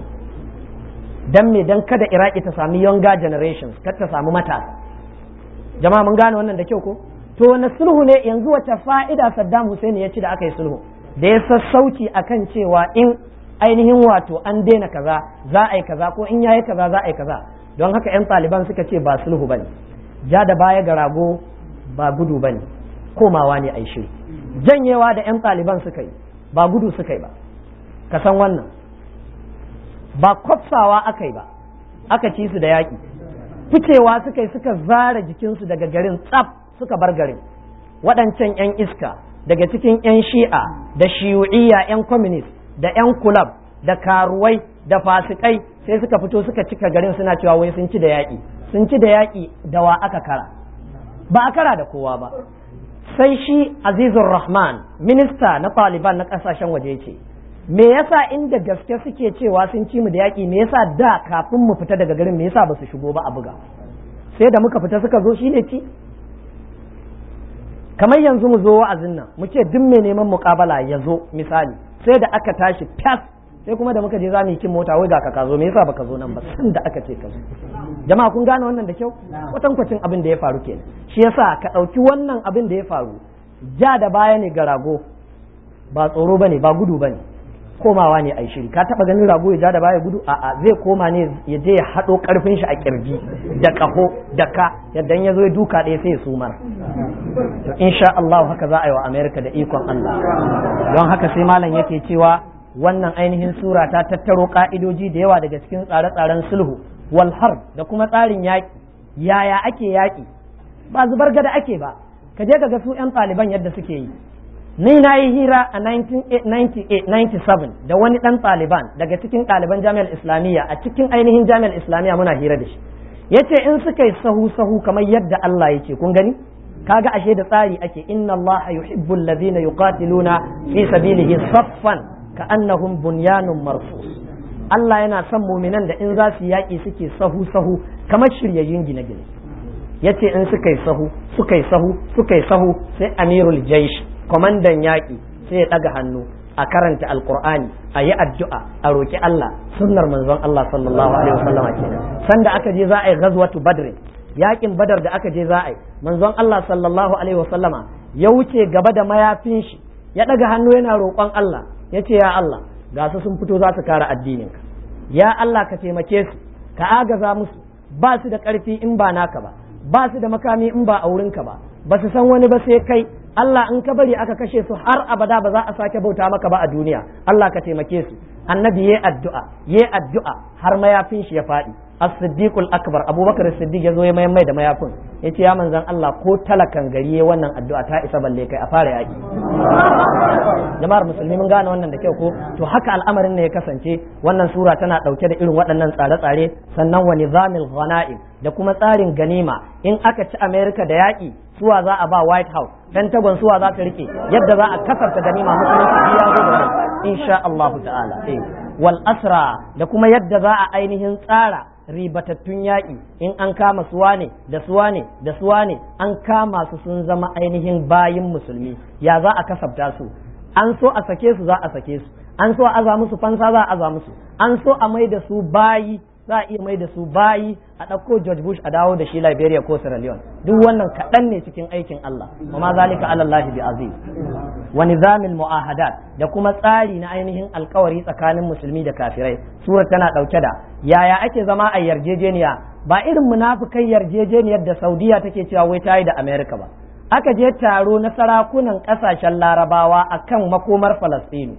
dan me dan kada iraki ta sami younger generations kar ta samu matasa jama'a mun gane wannan da kyau ko to na sulhu ne yanzu wata fa'ida Saddam Hussein ya ci da aka yi sulhu da ya sassauci akan cewa in ainihin wato an daina kaza za a yi kaza ko in yayi kaza za a yi kaza don haka yan taliban suka ce ba sulhu bane ja da baya ga rago ba gudu bane komawa ne a yi shiri janyewa da yan taliban suka yi ba gudu suka yi ba ka san wannan ba kwafsawa aka yi ba aka ci su da yaƙi ficewa suka yi suka zara jikinsu daga garin tsaf suka bar garin waɗancan 'yan iska daga cikin 'yan shi'a da shiyu'iyya 'yan communist da 'yan kulab da karuwai da fasikai sai suka fito suka cika garin suna cewa wai sun ci da yaƙi sun ci da yaƙi da wa aka kara ba a kara da kowa ba sai shi azizur rahman minista na taliban na ƙasashen waje ce me yasa inda gaske suke cewa sun ci mu da yaƙi me yasa da kafin mu fita daga garin me yasa ba su shigo ba a buga sai da muka fita suka zo shine ci kamar yanzu mu zo wa'azin nan mu ce duk mai neman muƙabala ya zo misali sai da aka tashi fas sai kuma da muka je za mu yi kin mota wai ga ka zo me yasa baka zo nan ba san da aka ce ka zo jama'a kun gane wannan da kyau kwatankwacin abin da ya faru kenan shi yasa ka ɗauki wannan abin da ya faru ja da baya ne ga rago ba tsoro bane ba gudu bane komawa ne a yi shiri ka taba ganin rago ya ja da baya gudu a'a zai koma ne ya je ya haɗo karfin shi a kirji da kaho da ka yadda ya zo ya duka ɗaya sai ya sumar to insha Allah haka za a yi wa America da ikon Allah don haka sai malam yake cewa wannan ainihin sura ta tattaro ka'idoji da yawa daga cikin tsare-tsaren sulhu wal harb da kuma tsarin yaƙi yaya ake yaƙi ba zubar gada ake ba ka je ka ga su 'yan ɗaliban yadda suke yi ni na yi hira a 1997 da wani ɗan ɗaliban daga cikin ɗaliban jami'ar islamiyya a cikin ainihin jami'ar islamiyya muna hira da shi ya ce in suka yi sahu sahu kamar yadda Allah ya ce kun gani kaga ashe da tsari ake inna Allah yuhibbu alladhina yuqatiluna fi sabilihi saffan ka'annahum bunyanun marsus Allah yana son muminan da in za su yaƙi suke sahu sahu kamar shiryayyun gine-gine yace in suka yi sahu suka yi sahu suka yi sahu sai amirul jaish kwamandan yaƙi sai ya ɗaga hannu a karanta alkur'ani a yi addu'a a roƙi Allah sunnar manzon Allah sallallahu alaihi wasallam kenan sanda aka je za a yi ghazwatu badr yaƙin badar da aka je za a yi manzon Allah sallallahu alaihi wasallama ya wuce gaba da mayafin shi ya ɗaga hannu yana roƙon Allah ya ce ya Allah ga su sun fito za su kare addininka ya Allah ka taimake su ka agaza musu ba su da ƙarfi in ba naka ba ba su da makami in ba a wurinka ba ba su san wani ba sai kai Allah in ka bari aka kashe su har abada ba za a sake bauta maka ba a duniya Allah ka taimake su annabi yayi addu'a yayi addu'a har mayafin shi ya faɗi as-siddiqul akbar abubakar as-siddiq ya zo ya mayan mai da mayafin yace ya manzon Allah ko talakan gari yayi wannan addu'a ta isa balle kai a fara yaki jama'ar musulmi mun gane wannan da kyau ko to haka al'amarin ne ya kasance wannan sura tana dauke da irin waɗannan tsare-tsare sannan wa nizamil ghanaim da kuma tsarin ganima in aka ci America da yaki suwa za a ba White House Pentagon suwa za ta rike yadda za a kasafta ganima musulunci ya zo da insha Allah ta'ala eh wal asra da kuma yadda za a ainihin tsara ribatattun yaƙi in an kama suwa ne da suwa ne da suwa ne an kama su sun zama ainihin bayin musulmi ya za a kasafta su an so a sake su za a sake su an so a aza musu fansa za a aza musu an so a mai da su bayi za a iya mai da su bayi a ɗauko George Bush a dawo da shi Liberia ko Sierra Leone duk wannan kaɗan ne cikin aikin Allah wa ma zalika ala Allah bi aziz wa nizamil mu'ahadat da kuma tsari na ainihin alkawari tsakanin musulmi da kafirai sura tana ɗauke da yaya ake zama a yarjejeniya ba irin munafikai yarjejeniyar da Saudiya take cewa wai ta yi da America ba aka je taro na sarakunan ƙasashen larabawa akan makomar Falastinu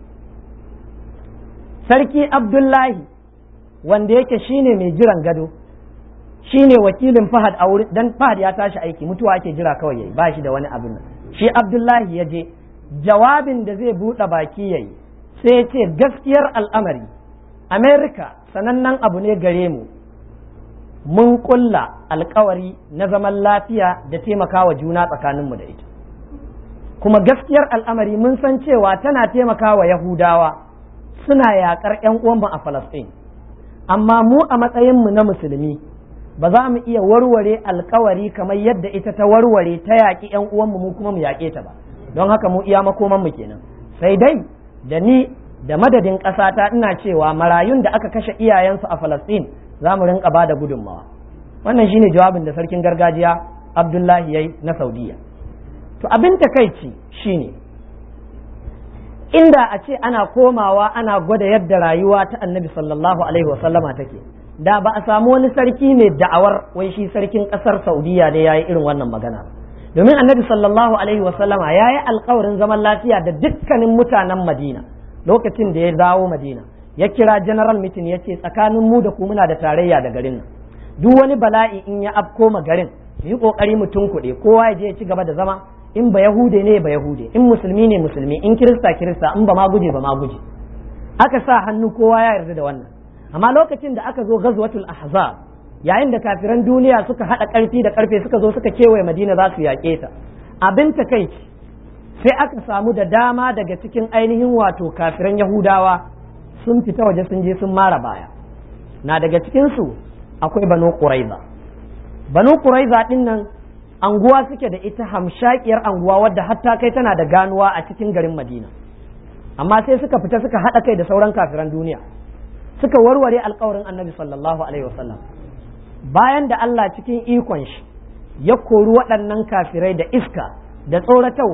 sarki Abdullahi wanda yake shine mai jiran gado shine wakilin Fahad a wurin dan Fahad ya tashi aiki mutuwa ake jira kawai yayi ba shi da wani abin nan shi Abdullahi ya je jawabin da zai buɗe baki yayi sai ya ce gaskiyar al'amari Amerika sanannen abu ne gare mu mun kulla alkawari na zaman lafiya da taimakawa juna tsakaninmu da ita kuma gaskiyar al'amari mun san cewa tana taimakawa Yahudawa suna yaƙar 'yan uwanmu a Falasɗin amma mu a matsayinmu na musulmi ba za mu iya warware alkawari kamar yadda ita ta warware ta yaƙi ‘yan uwanmu mu kuma mu yaƙe ta ba don haka mu iya makomanmu kenan sai dai da ni da madadin ƙasata ina cewa marayun da aka kashe iyayensu a Falasɗin za mu rinka ba da gudunmawa wannan shine jawabin da sarkin gargajiya Abdullahi yayi na Saudiya to abin takaici shine inda a ce ana komawa ana gwada yadda rayuwa ta annabi sallallahu alaihi wasallama take da ba a samu wani sarki mai da'awar wai shi sarkin kasar saudiya ne ya yi irin wannan magana domin annabi sallallahu alaihi wasallama ya yi alkawarin zaman lafiya da dukkanin mutanen madina lokacin da ya dawo madina ya kira general meeting ya ce tsakanin mu da ku muna da tarayya da garin nan duk wani bala'i in ya afko ma garin mu yi kokari mu tunkuɗe kowa ya je ya ci gaba da zama in ba yahude ne ba yahude in musulmi ne musulmi in kirista kirista in ba ma guje ba ma guje aka sa hannu kowa ya yarda da wannan amma lokacin da aka zo ghazwatul ahzab yayin da kafiran duniya suka hada karfi da karfe suka zo suka kewaye madina za su yaƙe ta abin takaici sai aka samu da dama daga cikin ainihin wato kafiran yahudawa sun fita waje sun je sun mara baya na daga cikin su akwai banu quraiza banu quraiza din nan anguwa suke da ita hamshakiyar anguwa wadda hatta kai tana da ganuwa a cikin garin madina amma sai suka fita suka haɗa kai da sauran kafiran duniya suka warware alkawarin annabi sallallahu alaihi wasallam bayan da Allah cikin ikon shi ya kori waɗannan kafirai da iska da tsoratarwa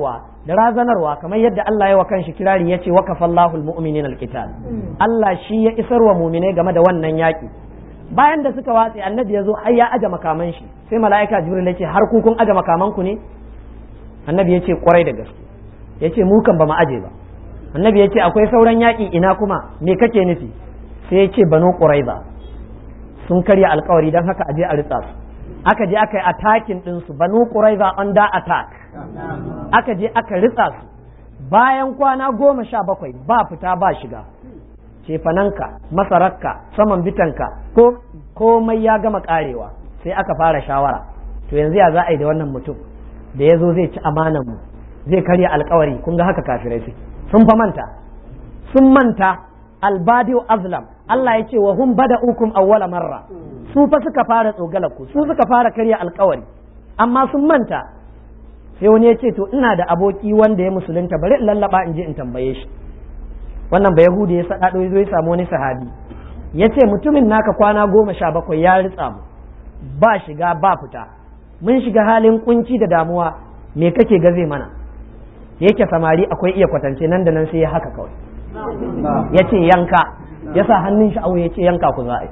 da razanarwa kamar yadda Allah ya wa kanshi kirari yace wa kafallahu almu'minina alqital Allah shi ya isar wa mu'minai game da wannan yaki bayan da suka watse annabi ya zo har ya aje makaman shi sai mala'ika jibril yace har ku kun aje makaman ku ne annabi yace kwarai da gaske yace mu kan ba mu aje ba annabi yace akwai sauran yaki ina kuma me kake nufi sai yace banu quraiza sun karya alkawari don haka aje a ritsa su aka je aka yi attacking ɗinsu banu quraiza under attack aka je aka ritsa su bayan kwana goma sha bakwai ba fita ba shiga cefananka masararka saman bitanka ko komai ya gama karewa sai aka fara shawara to yanzu ya za a yi da wannan mutum da ya zo zai ci amanan mu zai karya alkawari kun ga haka kafirai su sun fa manta sun manta albadiu azlam Allah ya ce wa hum bada'ukum awwala marra su fa suka fara tsogalar ku su suka fara karya alkawari amma sun manta sai wani ya ce to ina da aboki wanda ya musulunta bari in lallaba in je in tambaye shi wannan ba yahudi ya sadado ya zo ya samu wani sahabi ya ce mutumin naka kwana goma sha bakwai ya ritsa mu ba shiga ba fita mun shiga halin kunci da damuwa me kake gaze mana yake samari akwai iya kwatance nan da nan sai ya haka kawai ya ce yanka ya sa hannun shi ya ce yanka ku za'a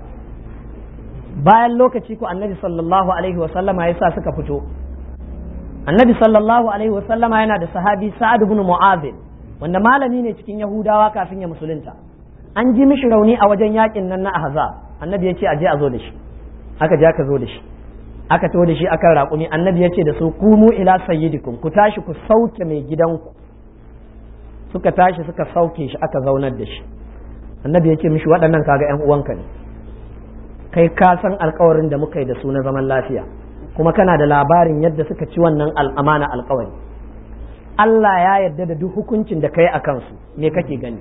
bayan lokaci ku annabi sallallahu alaihi wa sallama ya sa suka fito annabi sallallahu alaihi wa sallama yana da sahabi sa'ad ibn mu'adh wanda malami ne cikin yahudawa kafin ya musulunta an ji mishi rauni a wajen yakin nan na ahzab annabi ya ce aje a zo da shi aka je aka zo da shi aka taho da shi akan raƙumi annabi ya ce da su kumu ila sayyidikum ku tashi ku sauke mai gidanku suka tashi suka sauke shi aka zaunar da shi annabi ya ce mishi waɗannan kaga yan uwanka ne kai ka san alkawarin da muka yi da su na zaman lafiya kuma kana da labarin yadda suka ci wannan al'amana alkawari Allah ya yarda da duk hukuncin da kai a kansu me kake gani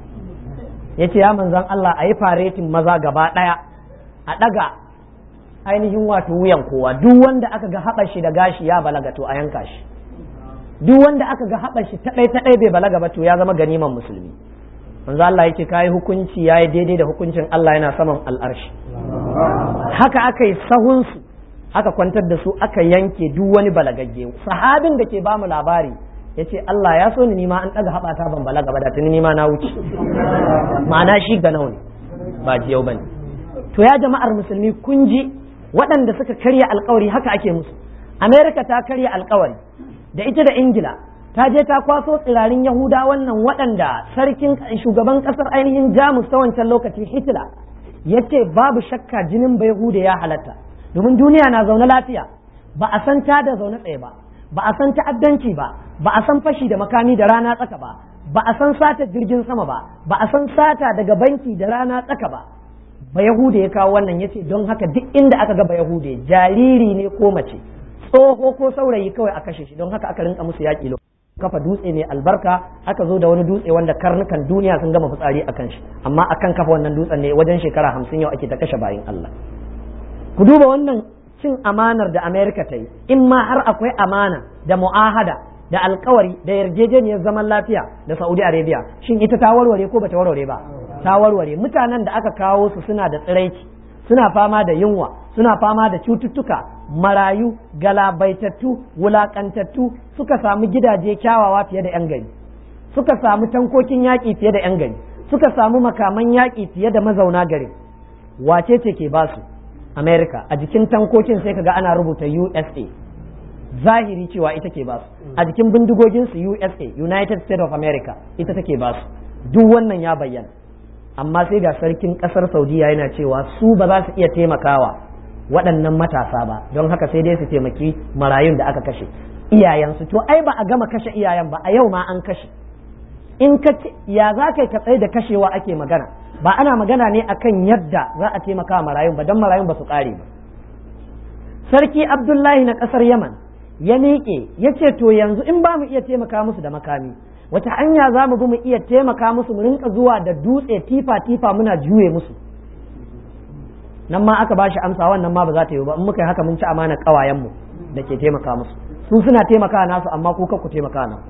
ya ce ya manzan Allah a yi faretin maza gaba ɗaya a ɗaga ainihin wato wuyan kowa duk wanda aka ga haɓar shi da gashi ya balaga to a yanka shi duk wanda aka ga haɓar shi taɗai taɗai bai balaga ba to ya zama ganiman musulmi manzo Allah yake kai hukunci yayi daidai da hukuncin Allah yana saman al'arshi haka aka yi sahunsu aka kwantar da su aka yanke duk wani balagagge sahabin da ke ba mu labari ya ce Allah ya so ni nima an ɗaga haɓata ban balaga ba da tuni nima na wuce ma'ana shi ga nawa ne ba jiyau ba ne to ya jama'ar musulmi kun ji waɗanda suka karya alkawari haka ake musu amerika ta karya alkawari da ita da ingila ta je ta kwaso tsirarin yahuda wannan waɗanda sarkin shugaban ƙasar ainihin jamus ta wancan lokaci hitler ya ce babu shakka jinin bai yahuda ya halatta domin duniya na zaune lafiya ba a san ta da zaune tsaye ba ba a san ta'addanci ba ba a san fashi da makami da rana tsaka ba ba a san sata jirgin sama ba ba a san sata daga banki da rana tsaka ba ba yahuda ya kawo wannan ya ce don haka duk inda aka ga ba yahuda jariri ne ko mace tsoho ko saurayi kawai a kashe shi don haka aka rinka musu yaƙi kafa dutse ne albarka aka zo da wani dutse wanda karnukan duniya sun gama fitsari a kan shi amma akan kafa wannan dutsen ne wajen shekara hamsin yau ake ta kashe bayin Allah ku duba wannan cin amanar da Amerika ta yi in ma har akwai amana da mu'ahada da alkawari da yarjejeniyar zaman lafiya da Saudi Arabia shin ita ta warware ko bata warware ba ta warware mutanen da aka kawo su suna da tsiraici suna fama da yunwa suna fama da cututtuka marayu galabaitattu wulakantattu suka samu gidaje kyawawa fiye da 'yan gari suka samu tankokin yaƙi fiye da 'yan gari suka samu makaman yaƙi fiye da mazauna garin wace ce ke basu america a jikin tankokin sai kaga ana rubuta usa zahiri cewa ita ke basu a jikin bindigoginsu usa united states of america ita take basu duk wannan ya bayyana amma sai ga sarkin kasar saudiya yana cewa su ba za su iya taimakawa waɗannan matasa ba don haka sai dai su taimaki marayun da aka kashe iyayensu to ai ba a gama kashe iyayen ba a yau ma an kashe in ka ya za ka ka tsaye da kashewa ake magana ba ana magana ne akan yadda za a taimaka marayun ba don marayun ba su ƙare ba sarki abdullahi na ƙasar yaman ya miƙe ya ce to yanzu in ba mu iya taimaka musu da makami wata hanya za mu bi mu iya taimaka musu mu rinka zuwa da dutse tifa tifa muna juye musu nan ma aka bashi amsa wannan ma ba za ta yi ba in muka yi haka mun ci amana kawayen mu da ke taimaka musu su suna taimaka nasu amma ku ku taimaka na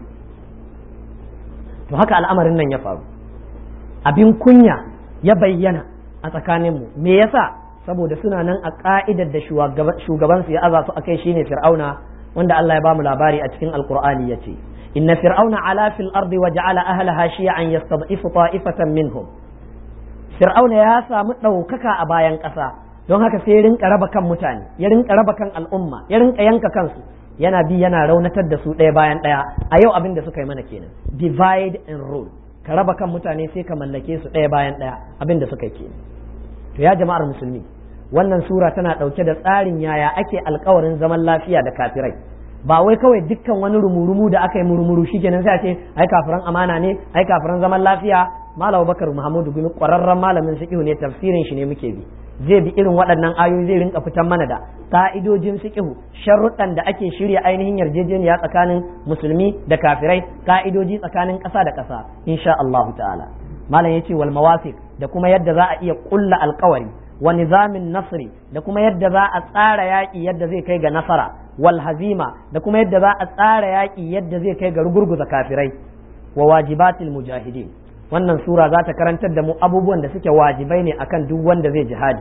to haka al'amarin nan ya faru abin kunya ya bayyana a tsakanin mu me yasa saboda suna nan a ka'idar da shugaban su ya aza su akai shine fir'auna wanda Allah ya bamu labari a cikin alqur'ani yace inna fir'auna ala fil ardi wa ja'ala ahlaha shi'an yastad'ifu ta'ifatan minhum fir'auna ya samu ɗaukaka a bayan ƙasa don haka sai ya rinka raba kan mutane ya rinka raba kan al'umma ya rinka yanka kansu yana bi yana raunatar da su ɗaya bayan ɗaya a yau abin da suka yi mana kenan divide and rule ka raba kan mutane sai ka mallake su ɗaya bayan ɗaya abin da suka yi kenan to ya jama'ar musulmi wannan sura tana ɗauke da tsarin yaya ake alkawarin zaman lafiya da kafirai ba wai kawai dukkan wani rumurumu da aka yi murmuru shikenan sai a ce ai kafiran amana ne ai kafiran zaman lafiya malam bakar muhammadu gumi ƙwararren malamin fiqh ne tafsirin shi ne muke bi zai bi irin waɗannan ayoyi zai rinka fitan mana da ka'idojin fiqh sharuɗan da ake shirya ainihin yarjejeniya tsakanin musulmi da kafirai ka'idoji tsakanin ƙasa da ƙasa insha Allahu ta'ala malam yace wal mawafiq da kuma yadda za a iya ƙulla alƙawari wa nizamin nasri da kuma yadda za a tsara yaƙi yadda zai kai ga nasara wal hazima da kuma yadda za a tsara yaƙi yadda zai kai ga rugurguza kafirai wa wajibatil mujahidin wannan sura za ta karantar da mu abubuwan da suke wajibai ne akan duk wanda zai jihadi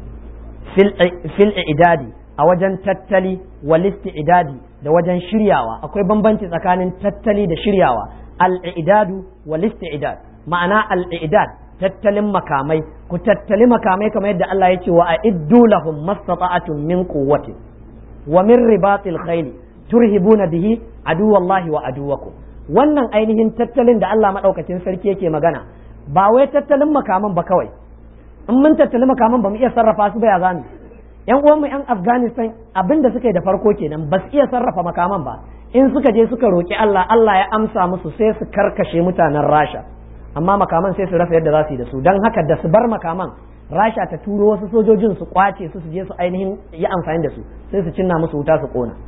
fil idadi a wajen tattali wal idadi da wajen shiryawa akwai bambanci tsakanin tattali da shiryawa al idadu wal idad ma'ana al idad tattalin makamai ku tattali makamai kamar yadda Allah ya ce wa a'iddu lahum mastata'atun min quwwati wa min ribatil khayli turhibuna bihi aduwallahi wa aduwakum wannan ainihin tattalin da Allah maɗaukacin sarki yake magana ba wai tattalin makaman ba kawai in mun tattali makaman ba mu iya sarrafa su ba ya zami yan uwanmu yan Afghanistan abin da suka yi da farko kenan ba su iya sarrafa makaman ba in suka je suka roki Allah Allah ya amsa musu sai su karkashe mutanen Rasha amma makaman sai su rasa yadda za su yi da su don haka da su bar makaman Rasha ta turo wasu sojojin su kwace su su je su ainihin yi amfani da su sai su cinna musu wuta su kona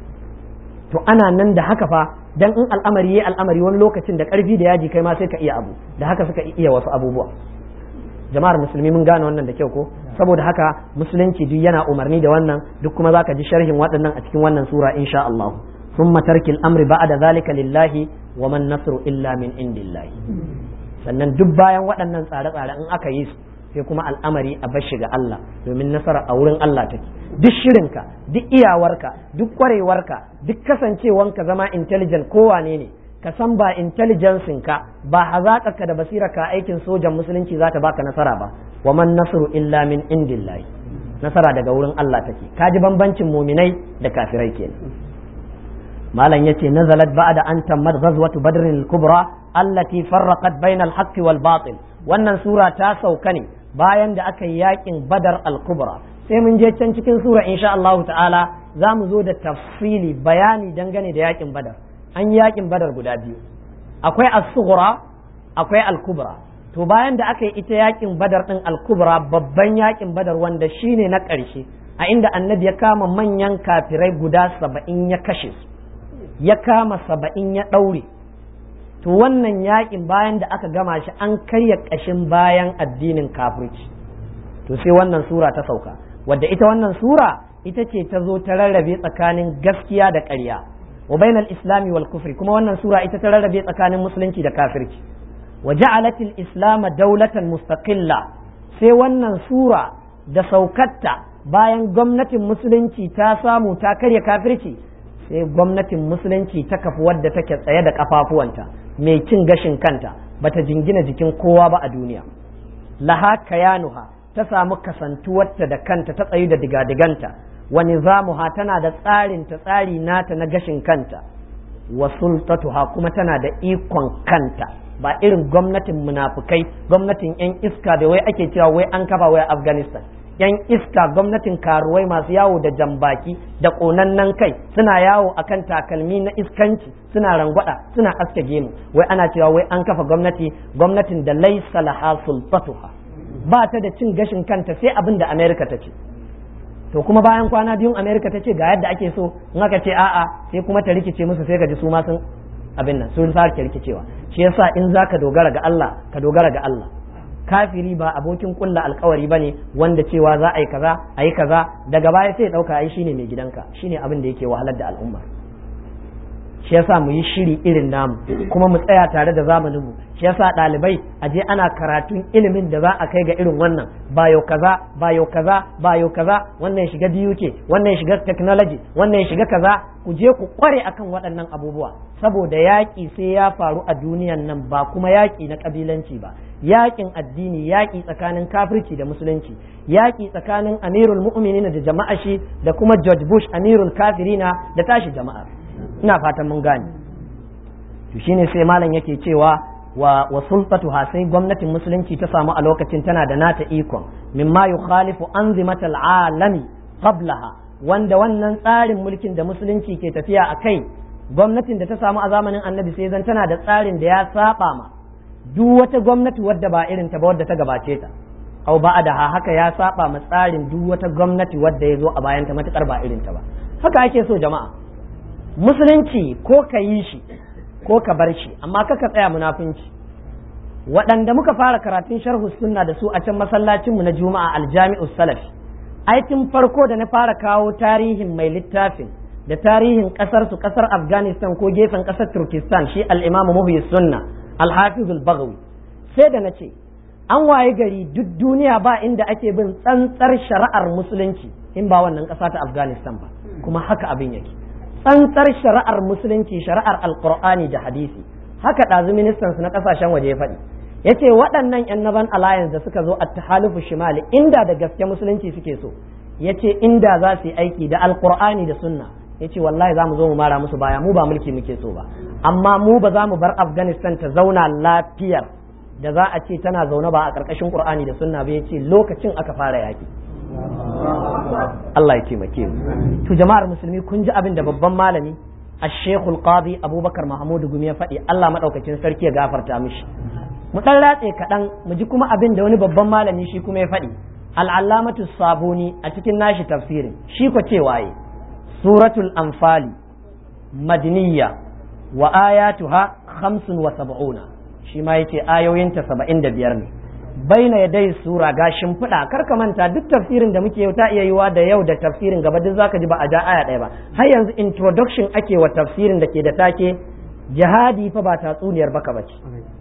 to ana nan da haka fa dan in al'amari yayi al'amari wani lokacin da karfi da yaji kai ma sai ka iya abu da haka suka iya wasu abubuwa jama'ar musulmi mun gane wannan da kyau ko saboda haka musulunci duk yana umarni da wannan duk kuma zaka ji sharhin waɗannan a cikin wannan sura insha Allah thumma tarkil amri ba'da zalika lillahi wa man nasru illa min indillahi sannan duk bayan waɗannan tsare-tsare in aka yi su sai kuma al'amari a bashi ga Allah domin nasara a wurin Allah take duk shirinka duk iyawarka duk kwarewarka duk kasancewanka zama intelligent kowane ne ka san ba intelligencing ka ba hazaƙarka da basirarka aikin sojan musulunci za ta baka nasara ba wa man nasru illa min indillahi nasara daga wurin Allah take ka ji bambancin muminai da kafirai kenan malam yace nazalat ba'da an tammat ghazwatu badr al-kubra allati farraqat bayna al-haqq wal batil wannan sura ta sauka ne bayan da aka yi yakin badar al-kubra sai mun je can cikin sura insha Allah ta'ala za mu zo da tafsili bayani dangane da yakin badar an yi yakin badar guda biyu akwai as-sughra akwai al-kubra to bayan da aka yi ita yakin badar din al-kubra babban yakin badar wanda shine na ƙarshe a inda annabi ya kama manyan kafirai guda saba'in ya kashe su ya kama saba'in ya ɗaure to wannan yakin bayan da aka gama shi an karya ƙashin bayan addinin kafirci to sai wannan sura ta sauka wadda ita wannan sura ita ce ta zo ta rarrabe tsakanin gaskiya da ƙarya wa bainal islami wal kufri kuma wannan sura ita ta rarrabe tsakanin musulunci da kafirci wa ja'alatil islam daulatan mustaqilla sai wannan sura da saukatta bayan gwamnatin musulunci ta samu ta karya kafirci sai gwamnatin musulunci ta kafi wadda take tsaye da kafafuwanta mai cin gashin kanta bata jingina jikin kowa ba a duniya laha kayanuha ta samu kasantuwarta da kanta ta tsayu da digadiganta wa nizamuha tana da tsarin ta tsari nata na gashin kanta wa sultatuha kuma tana da ikon kanta ba irin gwamnatin munafukai gwamnatin yan iska da wai ake cewa wai an kafa wai afghanistan yan iska gwamnatin karuwai masu yawo da jambaki da ƙonannen kai suna yawo akan takalmi na iskanci suna rangwada suna aske gemu wai ana cewa wai an kafa gwamnati gwamnatin da laisa laha sultatuha ba ta da cin gashin kanta sai abin da america ta ce to kuma bayan kwana biyun america ta ce ga yadda ake so in aka ce a'a sai kuma ta rikice musu sai ka ji su ma sun abin nan sun sake rikicewa shi yasa in zaka dogara ga Allah ka dogara ga Allah kafiri ba abokin kulla alkawari bane wanda cewa za a yi kaza a yi kaza daga baya sai ya dauka ai shine mai gidanka shine abin da yake wahalar da al'umma shi yasa mu yi shiri irin namu kuma mu tsaya tare da zamanin mu shi yasa ɗalibai a je ana karatun ilimin da za a kai ga irin wannan bayo kaza bayo kaza bayo kaza wannan ya shiga DUK wannan ya shiga technology wannan ya shiga kaza ku je ku kware akan waɗannan abubuwa saboda yaƙi sai ya faru a duniyan nan ba kuma yaƙi na ƙabilanci ba yaƙin addini yaƙi tsakanin kafirci da musulunci yaƙi tsakanin amirul mu'minin da jama'a shi da kuma George Bush amirul kafirina da tashi jama'a ina fatan mun gane to shine sai malam yake cewa wa wa sultatuha sai gwamnatin musulunci ta samu a lokacin tana da nata ikon mimma yukhalifu anzimatal alami qablaha wanda wannan tsarin mulkin da musulunci ke tafiya a kai gwamnatin da ta samu a zamanin annabi sai zan tana da tsarin da ya saba ma duk wata gwamnati wadda ba irin ta ba wadda ta gabace ta au ba da haka ya saba ma tsarin duk wata gwamnati wadda ya zo a bayan ta matukar ba irin ta ba haka ake so jama'a musulunci ko ka yi shi ko ka bar shi amma kaka tsaya munafunci waɗanda muka fara karatun sharhu sunna da su a can masallacinmu na juma'a aljami'u salafi aikin farko da na fara kawo tarihin mai littafin da tarihin ƙasar su ƙasar afghanistan ko gefen ƙasar turkistan shi al'imamu muhyi sunna alhafizul bagawi sai da na ce an waye gari duk duniya ba inda ake bin tsantsar shari'ar musulunci in ba wannan ƙasa ta afghanistan ba kuma haka abin yake tsantsar shari'ar musulunci shari'ar alkur'ani da hadisi haka ɗazu ministan su na ƙasashen waje ya faɗi ya ce waɗannan yan naban alliance da suka zo a tahalufu shimali inda da gaske musulunci suke so ya ce inda za su yi aiki da alkur'ani da sunna ya ce wallahi za mu zo mu mara musu baya mu ba mulki muke so ba amma mu ba za mu bar afghanistan ta zauna lafiyar da za a ce tana zaune ba a ƙarƙashin qur'ani da sunna ba ya ce lokacin aka fara yaƙi Allah ya taimake mu to jama'ar musulmi kun ji abin da babban malami الشيخ القاضي أبو بكر محمود gumi ya faɗi Allah maɗaukacin sarki ya gafarta mishi mu ɗan ratse kaɗan mu ji kuma abin da wani babban malami shi kuma ya faɗi al'allamatu sabuni a cikin nashi tafsirin shi ko cewa yi suratul anfali madniya wa ayatuha khamsun wa sab'una shi ma yace ayoyinta saba'in da biyar ne baina ya dai sura ga shimfiɗa kar ka manta duk tafsirin da muke yau ta iya yiwa da yau da tafsirin gaba duk zaka ji ba a ja aya ɗaya ba har yanzu introduction ake wa tafsirin da ke da take jihadi fa ba tatsuniyar baka bace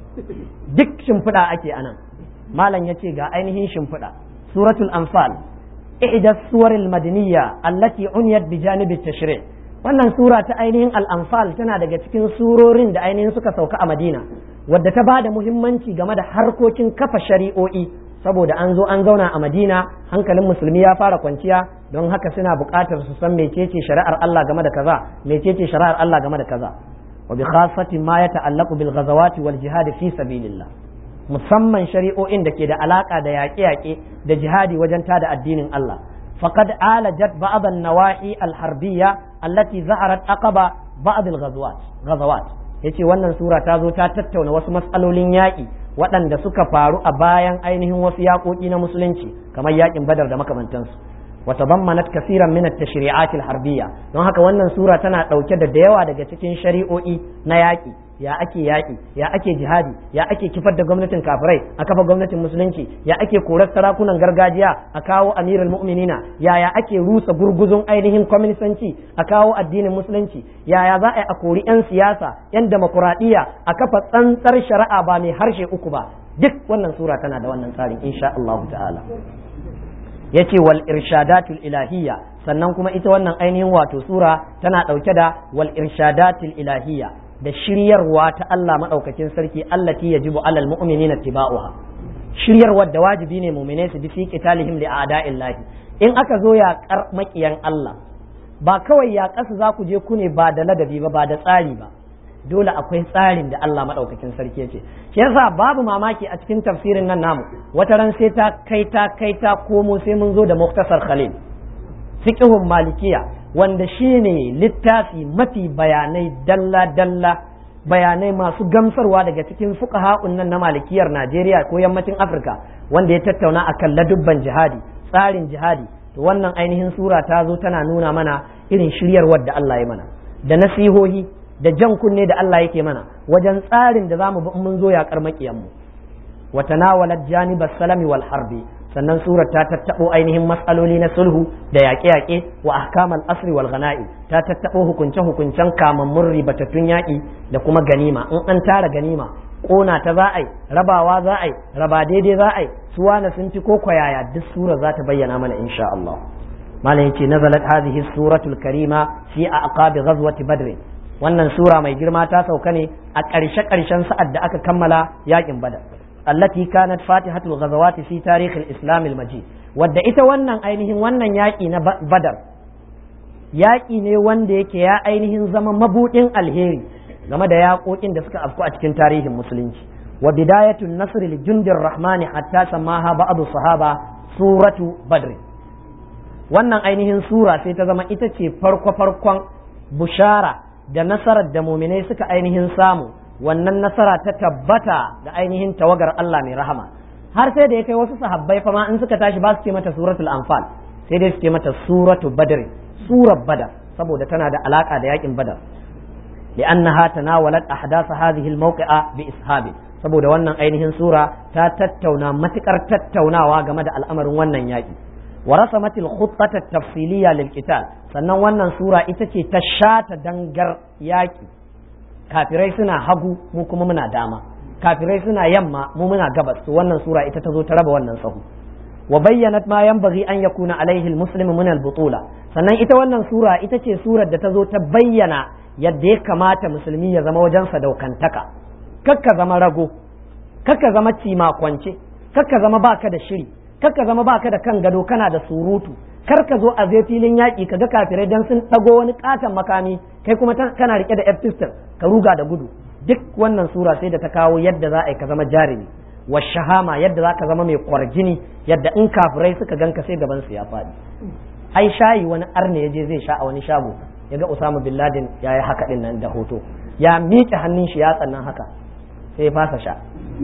duk shimfiɗa ake anan malam ya ce ga ainihin shimfiɗa suratul anfal ihda suwaril madaniyya allati uniyat bi janibi tashri' wannan sura ta ainihin al-anfal tana daga cikin surorin da ainihin suka sauka a madina wadda ta bada muhimmanci game da harkokin kafa shari'o'i saboda an zo an zauna a madina hankalin musulmi ya fara kwanciya don haka suna buƙatar su san mecece shari'ar Allah game da kaza mecece shari'ar Allah game da kaza wa bi khassati ma yata'allaqu bil ghazawati wal jihad fi sabilillah musamman shari'o'in da ke da alaka da yaƙe-yaƙe da jihadi wajen tada addinin Allah faqad alajat ba'd an-nawahi al-harbiyya allati zaharat aqaba ba'd al-ghazawat ghazawat yace wannan sura ta zo ta tattauna wasu matsalolin yaƙi waɗanda suka faru a bayan ainihin wasu yaƙoƙi na musulunci kamar yaƙin badar da makamantansu وتضمنت كثيرا من التشريعات الحربية don haka wannan sura tana ɗauke da da yawa daga cikin shari'o'i na yaƙi ya ake yaƙi ya ake jihadi ya ake kifar da gwamnatin kafirai a kafa gwamnatin musulunci ya ake korar sarakunan gargajiya a kawo amirul mu'minina yaya ake rusa gurguzun ainihin kwaminisanci a kawo addinin musulunci yaya za a yi a kori 'yan siyasa 'yan demokuraɗiyya a kafa tsantsar shari'a ba mai harshe uku ba duk wannan sura tana da wannan tsarin insha Allah ta'ala yace wal irshadatul ilahiyya sannan kuma ita wannan ainihin wato sura tana ɗauke da wal irshadatul ilahiyya da shiryarwa ta Allah madaukakin sarki allati yajibu alal mu'minina tiba'uha shiryarwa da wajibi ne mu'mine su bi fi qitalihim li a'da'illahi in aka zo ya kar makiyan Allah ba kawai ya kasu za ku je ku ne ba da ladabi ba ba da tsari ba dole akwai tsarin da Allah maɗaukakin sarki ce shi yasa babu mamaki a cikin tafsirin nan namu wata ran sai ta kai ta kai ta komo sai mun zo da muktasar khalil fiqhun malikiya wanda shine littafi mafi bayanai dalla dalla bayanai masu gamsarwa daga cikin fuqaha'un nan na malikiyar Najeriya ko yammacin Afirka wanda ya tattauna akan ladubban jihadi tsarin jihadi to wannan ainihin sura ta zo tana nuna mana irin shiryarwar da Allah ya mana da nasihohi da jan kunne da Allah yake mana wajen tsarin da zamu bi mun zo yaƙar maƙiyanmu wa tanawalat janibas salami wal harbi sannan surar ta tattabo ainihin matsaloli na sulhu da yaƙe-yaƙe wa ahkamal asri wal ghana'i ta tattabo hukunce hukuncen kamammun ribatattun yaƙi da kuma ganima in an tara ganima kona ta za a yi rabawa za a yi raba daidai za a yi suwana sun ci ko kwayaya duk sura za ta bayyana mana insha Allah malam yace nazalat hadhihi suratul karima fi aqabi ghazwati badr wannan sura mai girma ta sauka ne a ƙarshe ƙarshen sa'ad da aka kammala yakin badar allati kanat fatihatul ghazawati fi tarikh al-islam al-majid wadda ita wannan ainihin wannan yaki na badar yaki ne wanda yake ya ainihin zama mabudin alheri game da yaƙoƙin da suka afku a cikin tarihin musulunci wa bidayatun nasr li jundir rahmani hatta samaha ba'd sahaba suratu badr wannan ainihin sura sai ta zama ita ce farko farkon bushara da nasarar da muminai suka ainihin samu wannan nasara ta tabbata da ainihin tawagar Allah mai rahama har sai da ya kai wasu sahabbai fa ma in suka tashi ba su ce mata suratul anfal sai dai su ce mata suratu badr surar badar saboda tana da alaka da yakin badar لأنها تناولت أحداث هذه الموقعة بإسهاب saboda wannan ainihin sura ta tattauna matukar tattaunawa game da al'amarin wannan yaƙi wa rasamatil khuttata tafsiliya lil qital sannan wannan sura ita ce ta shata dangar yaƙi kafirai suna hagu mu kuma muna dama kafirai suna yamma mu muna gabas to wannan sura ita ta zo ta raba wannan sahu wa bayyanat ma yanbaghi an yakuna alaihi almuslimu min albutula sannan ita wannan sura ita ce surar da ta zo ta bayyana yadda ya kamata musulmi ya zama wajen sadaukantaka kakka zama rago kakka zama cima kwance kakka zama baka da shiri kakka zama baka da kan gado kana da surutu kar ka zo a zai filin yaƙi ka ga kafirai dan sun ɗago wani ƙaton makami kai kuma kana rike da f ka ruga da gudu duk wannan sura sai da ta kawo yadda za a yi ka zama jarumi wa shahama yadda za ka zama mai kwarjini yadda in kafirai suka ganka sai gaban su ya faɗi ai shayi wani arne ya je zai sha a wani shago ya ga Usama bin Laden ya yi haka din nan da hoto ya miƙe hannun shi ya tsannan haka sai ya fasa sha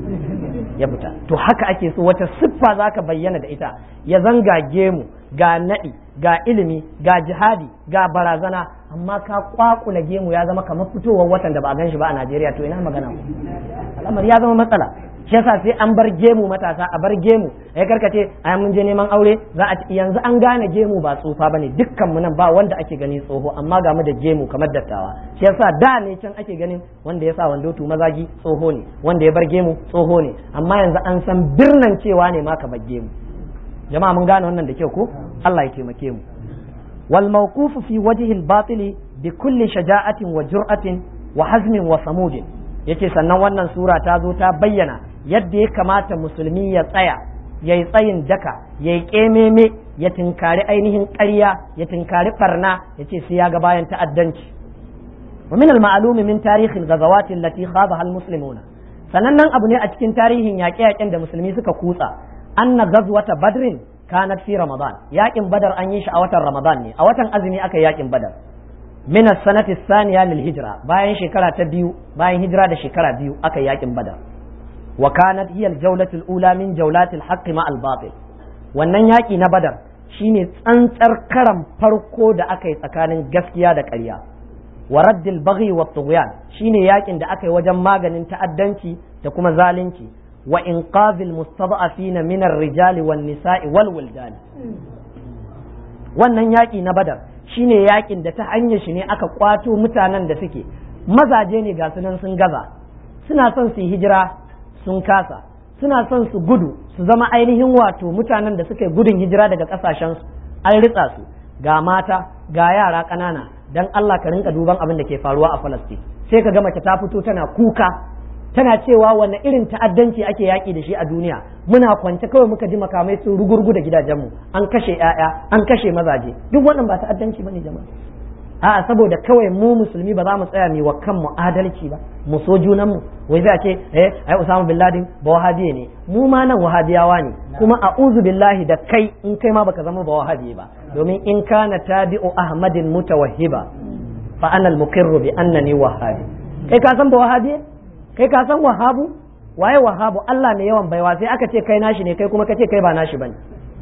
ya fita to haka ake so wata siffa za ka bayyana da ita ya zanga gemu ga naɗi ga ilimi ga jihadi ga barazana amma ka kwakula gemu ya zama kamar fitowar watan da ba a gan shi ba a Najeriya to ina magana al'amari ya zama matsala shi yasa sai an bar gemu matasa a bar gemu ai karkace ai mun je neman aure za a yanzu an gane gemu ba tsufa bane dukkan mu nan ba wanda ake gani tsoho amma ga mu da gemu kamar dattawa shi yasa da ne can ake ganin wanda ya sa wando tu mazagi tsoho ne wanda ya bar gemu tsoho ne amma yanzu an san birnan cewa ne ma ka bar gemu jama'a mun gane wannan da kyau ko Allah ya taimake mu wal mawqufu fi wajhi al batili bi kulli shaja'atin wa jur'atin wa hazmin wa samudin yace sannan wannan sura ta zo ta bayyana yadda ya kamata musulmi ya tsaya ya yi tsayin daka ya yi ƙememe ya tinkari ainihin ƙarya ya tinkari ɓarna ya ce sai ya ga bayan ta'addanci wa min al-ma'lumi min tarihin ghazawati allati khadaha al-muslimuna sanannen abu ne a cikin tarihin yaƙe-yaƙen da musulmi suka kutsa anna ghazwata badrin kanat fi ramadan yaƙin badar an yi shi a watan ramadan ne a watan azumi aka yi yaƙin badar min as-sanati ath-thaniya lil hijra bayan shekara ta biyu bayan hijira da shekara biyu aka yi yaƙin badar وكانت هي الجولة الأولى من جولات الحق مع الباطل wannan yaƙi na badar shine tsantsar karan farko da aka yi tsakanin gaskiya da ƙarya wa raddil baghi wa tughyan shine yaƙin da aka yi wajen maganin ta'addanci da kuma zalunci wa inqazil mustada'afina min ar-rijali wan nisa'i wal wildani wannan yaƙi na badar shine yaƙin da ta hanyar shi ne aka kwato mutanen da suke mazaje ne ga sunan sun gaza suna son su yi hijira sun kasa suna son su gudu su zama ainihin wato mutanen da suka yi gudun hijira daga kasashensu an ritsa su ga mata ga yara ƙanana dan Allah ka rinka duban abin da ke faruwa a Falastin sai ka ga mace ta fito tana kuka tana cewa wanne irin ta'addanci ake yaƙi da shi a duniya muna kwance kawai muka ji makamai sun rugurgu da gidajenmu an kashe 'ya'ya an kashe mazaje duk wannan ba ta'addanci bane jama'a a'a saboda kawai mu musulmi ba za mu tsaya mu wa kanmu adalci ba mu so junan mu wai zai ce eh ai Usama bin Laden ba wahabiye ne mu ma nan wahabiyawa ne kuma a'udhu billahi da kai in kai ma baka zama ba wahabiye ba domin in kana tabi'u Ahmadin mutawahhiba fa ana al-muqirru bi annani wahabi kai ka san ba wahabiye kai ka san wahabu waye wahabu Allah mai yawan baiwa sai aka ce kai nashi ne kai kuma ka ce kai ba nashi bane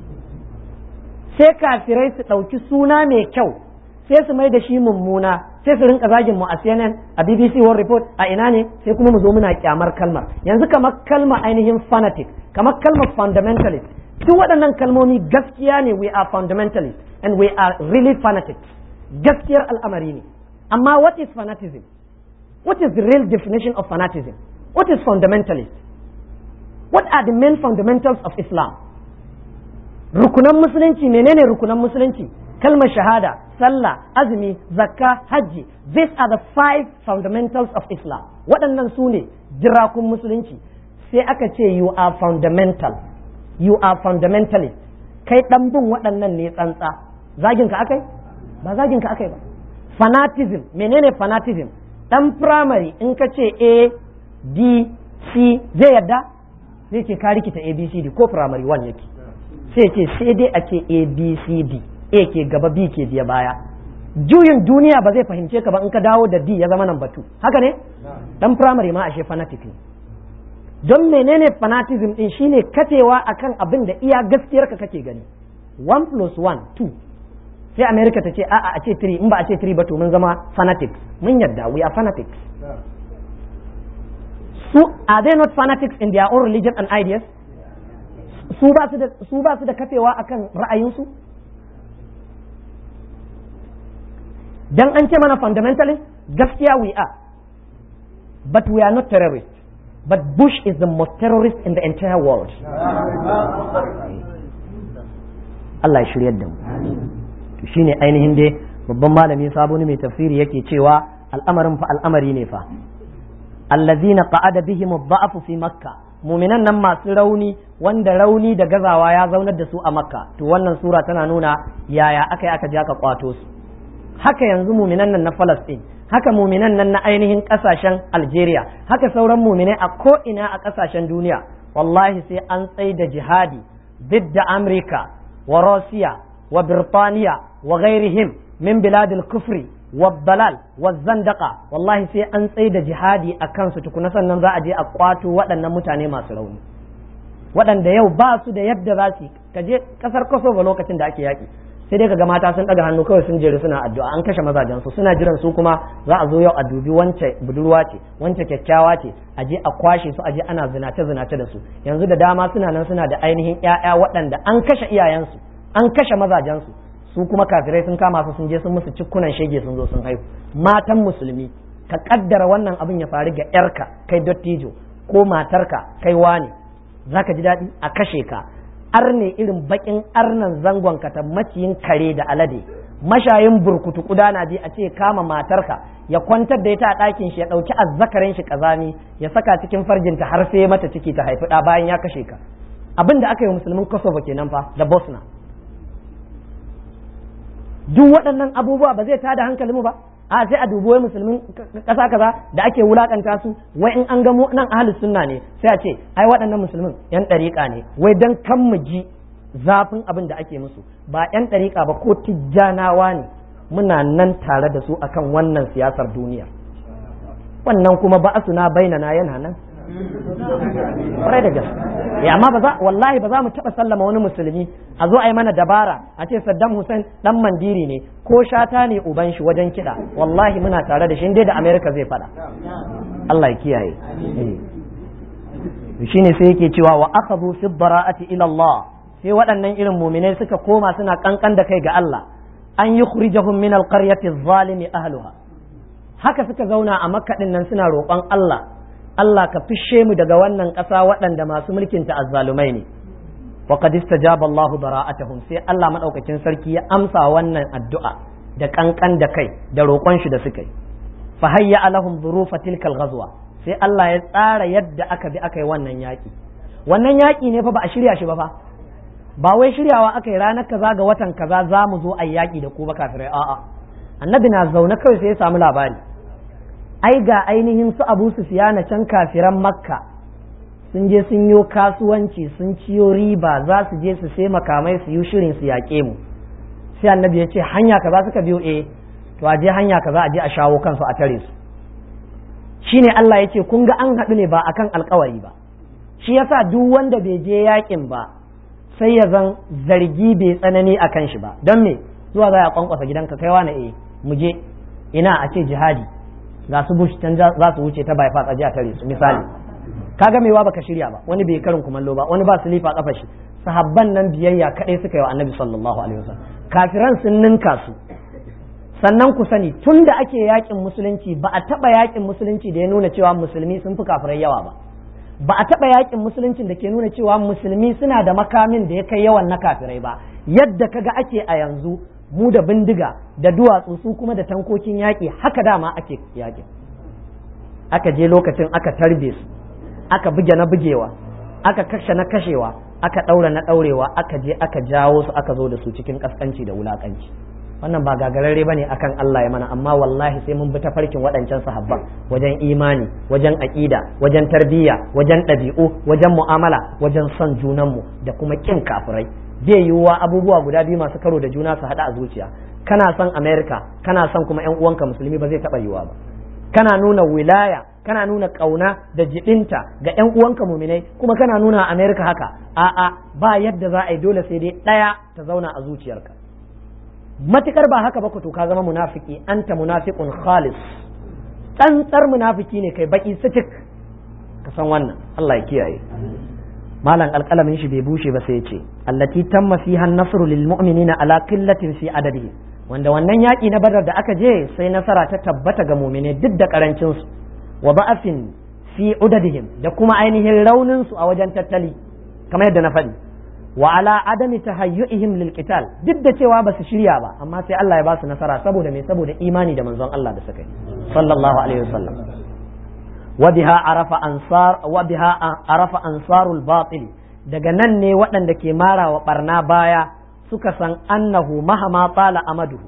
sai kafirai su ɗauki suna mai kyau sai su mai da shi mummuna sai su rinka zagin mu a CNN a BBC World Report a ina ne sai kuma mu zo muna kyamar kalmar yanzu kamar kalmar ainihin fanatic kamar kalmar fundamentalist duk waɗannan kalmomi gaskiya ne we are fundamentalists and we are really fanatics gaskiyar al'amari ne amma what is fanatism what is the real definition of fanatism what is fundamentalist what are the main fundamentals of islam rukunan musulunci menene rukunan musulunci kalmar shahada sallah azumi zakka hajji these are the five fundamentals of islam waɗannan su ne jirakun musulunci sai aka ce you are fundamental you are fundamentalist kai ɗan bin waɗannan ne tsantsa zagin ka akai ba zagin ka akai ba fanatism menene fanatism ɗan primary in ka ce a d c zai yadda zai ce ka rikita abcd ko primary one yake sai ce sai dai a ce abcd a ke gaba b ke biya baya juyin duniya ba zai fahimce ka ba in ka dawo da d ya zama nan batu haka ne dan primary ma ashe fanatic ne don menene fanatism din shine katewa akan abin da iya gaskiyar ka kake gani 1 plus 1 2 sai america ta ce a'a a ce 3 in ba a ce 3 ba to mun zama fanatics mun yadda we are fanatics su are they not fanatics in their own religion and ideas su ba su da su ba su da kafewa akan ra'ayinsu dan an ce mana fundamentally gaskiya we are but we are not terrorists but Bush is the most terrorist in the entire world Allah ya shiryar da mu to shine ainihin dai babban malami saboni mai tafsiri yake cewa al'amarin fa al'amari ne fa allazina qa'ada bihim ad-da'fu fi makka muminan nan masu rauni wanda rauni da gazawa ya zaunar da su a makka to wannan sura tana nuna yaya aka yi aka je aka kwato su haka yanzu muminan nan na Falastin haka muminan nan na ainihin kasashen Algeria haka sauran muminai a ko ina a kasashen duniya wallahi sai an tsai da jihadi bidda Amurka wa Rosiya wa Birtaniya wa ghairihim min biladil kufri والضلال والزندقة والله sai an tsaye da jihadi a kansu tukuna sannan za a je a kwato waɗannan mutane masu rauni waɗanda yau ba su da yadda za su ka je ƙasar Kosovo lokacin da ake yaƙi sai dai kaga mata sun ɗaga hannu kawai sun jeri suna addu'a an kashe mazajen su suna jiran su kuma za a zo yau a dubi wance budurwa ce wance kyakkyawa ce a je a kwashe su a je ana zinace zinace da su yanzu da dama suna nan suna da ainihin ƴaƴa waɗanda an kashe iyayensu an kashe mazajen su su kuma kafirai sun kama su sun je sun musu cikkunan shege sun zo sun haihu matan musulmi ka kaddara wannan abin ya faru ga yarka kai dottijo ko matarka kai wani zaka ji daɗi a kashe ka arne irin bakin arnan zangon ka ta maciyin kare da alade mashayin burkutu kuda na je a ce kama matarka ya kwantar da ita a ɗakin shi ya ɗauki azzakarin shi kazami ya saka cikin farjinta har sai mata ciki ta haifi ɗa bayan ya kashe ka abin da aka yi musulmin kosovo kenan fa da bosna duk waɗannan abubuwa ba zai tada hankalinmu ba a sai a dubi wai musulmin ƙasa kaza da ake wulakanta su wai in an ga mu nan ahlus sunna ne sai a ce ai waɗannan musulmin yan ɗariƙa ne wai dan kan mu ji zafin abin da ake musu ba yan ɗariƙa ba ko tijjanawa ne muna nan tare da su akan wannan siyasar duniya wannan kuma ba na bainana yana nan kwarai da gaske ya amma ba za wallahi ba za mu taɓa sallama wani musulmi a zo a yi mana dabara a ce Saddam Hussein dan mandiri ne ko shata ne uban shi wajen kiɗa wallahi muna tare da shi dai da America zai faɗa Allah ya kiyaye shine sai yake cewa wa akhadhu fi bara'ati ila Allah sai waɗannan irin muminai suka koma suna kankan da kai ga Allah an yukhrijahum min alqaryati adh-dhalimi ahluha haka suka zauna a makka nan suna roƙon Allah Allah ka fishe mu daga wannan ƙasa waɗanda masu mulkin ta azzalumai ne wa qad istajaba Allahu bara'atahum sai Allah madaukakin sarki ya amsa wannan addu'a da kankan da kai da roƙon shi da suka yi fa hayya alahum dhurufa tilka ghazwa sai Allah ya tsara yadda aka bi aka yi wannan yaƙi wannan yaƙi ne fa ba a shirya shi ba fa ba wai shiryawa aka yi ranar kaza ga watan kaza za mu zo a yaƙi da ku ba kafirai a'a annabi na zaune kawai sai ya samu labari ai ga ainihin su abu sufiyana can kafiran makka sun je sun yi kasuwanci sun ciyo riba za su je su sai makamai su yi shirin su yaƙe mu sai annabi ya ce hanya kaza suka biyo eh to a je hanya kaza a je a shawo kansu a tare su shine Allah ya ce kun ga an haɗu ne ba akan alkawari ba shi yasa duk wanda bai je yaƙin ba sai ya zan zargi bai tsanani akan shi ba don me zuwa za a kwankwasa gidanka kai wani eh mu je ina a ce jihadi ga su bush can za su wuce ta bypass a tare su misali kaga mewa baka shirya ba wani bai karin kumallo ba wani ba silifa kafa shi sahabban nan biyayya kadai suka yi wa annabi sallallahu alaihi wasallam kafiran sun ninka su sannan ku sani tun da ake yakin musulunci ba a taba yakin musulunci da ya nuna cewa musulmi sun fi kafirai yawa ba ba a taba yakin musuluncin da ke nuna cewa musulmi suna da makamin da ya kai yawan na kafirai ba yadda kaga ake a yanzu mu da bindiga da duwatsu su kuma da tankokin yaƙi haka dama ake yaƙi aka je lokacin aka tarbe su aka buge na bugewa aka kashe na kashewa aka ɗaura na ɗaurewa aka je aka jawo su aka zo da su cikin ƙasƙanci da wulaƙanci wannan ba gagararre bane akan Allah ya mana amma wallahi sai mun bi tafarkin waɗancan sahabban wajen imani wajen aƙida wajen tarbiyya wajen ɗabi'u wajen mu'amala wajen son junanmu da kuma ƙin kafirai zai yiwuwa abubuwa guda biyu masu karo da juna su haɗa a zuciya kana son America kana son kuma ƴan uwanka musulmi ba zai taɓa yiwuwa ba kana nuna wilaya kana nuna ƙauna da jibinta ga ƴan uwanka muminai kuma kana nuna America haka a'a ba yadda za a yi dole sai dai ɗaya ta zauna a zuciyarka matukar ba haka ba ku to ka zama munafiki anta munafiqun khalis tsantsar munafiki ne kai baki sitik ka san wannan Allah ya kiyaye malam alƙalamin shi bai bushe ba sai ya ce allati tamma fiha an-nasru lil mu'minina ala qillatin fi adadihi wanda wannan yaƙi na badar da aka je sai nasara ta tabbata ga mu'mine duk da karancin su wa ba'afin fi udadihim da kuma ainihin raunin su a wajen tattali kamar yadda na faɗi wa ala adami tahayyu'ihim lil qital duk da cewa ba su shirya ba amma sai Allah ya ba su nasara saboda me saboda imani da manzon Allah da suka yi sallallahu alaihi wasallam wa biha arafa ansar wa biha arafa ansarul batil daga nan ne waɗanda ke mara wa barna baya suka san annahu mahama tsala amaduhu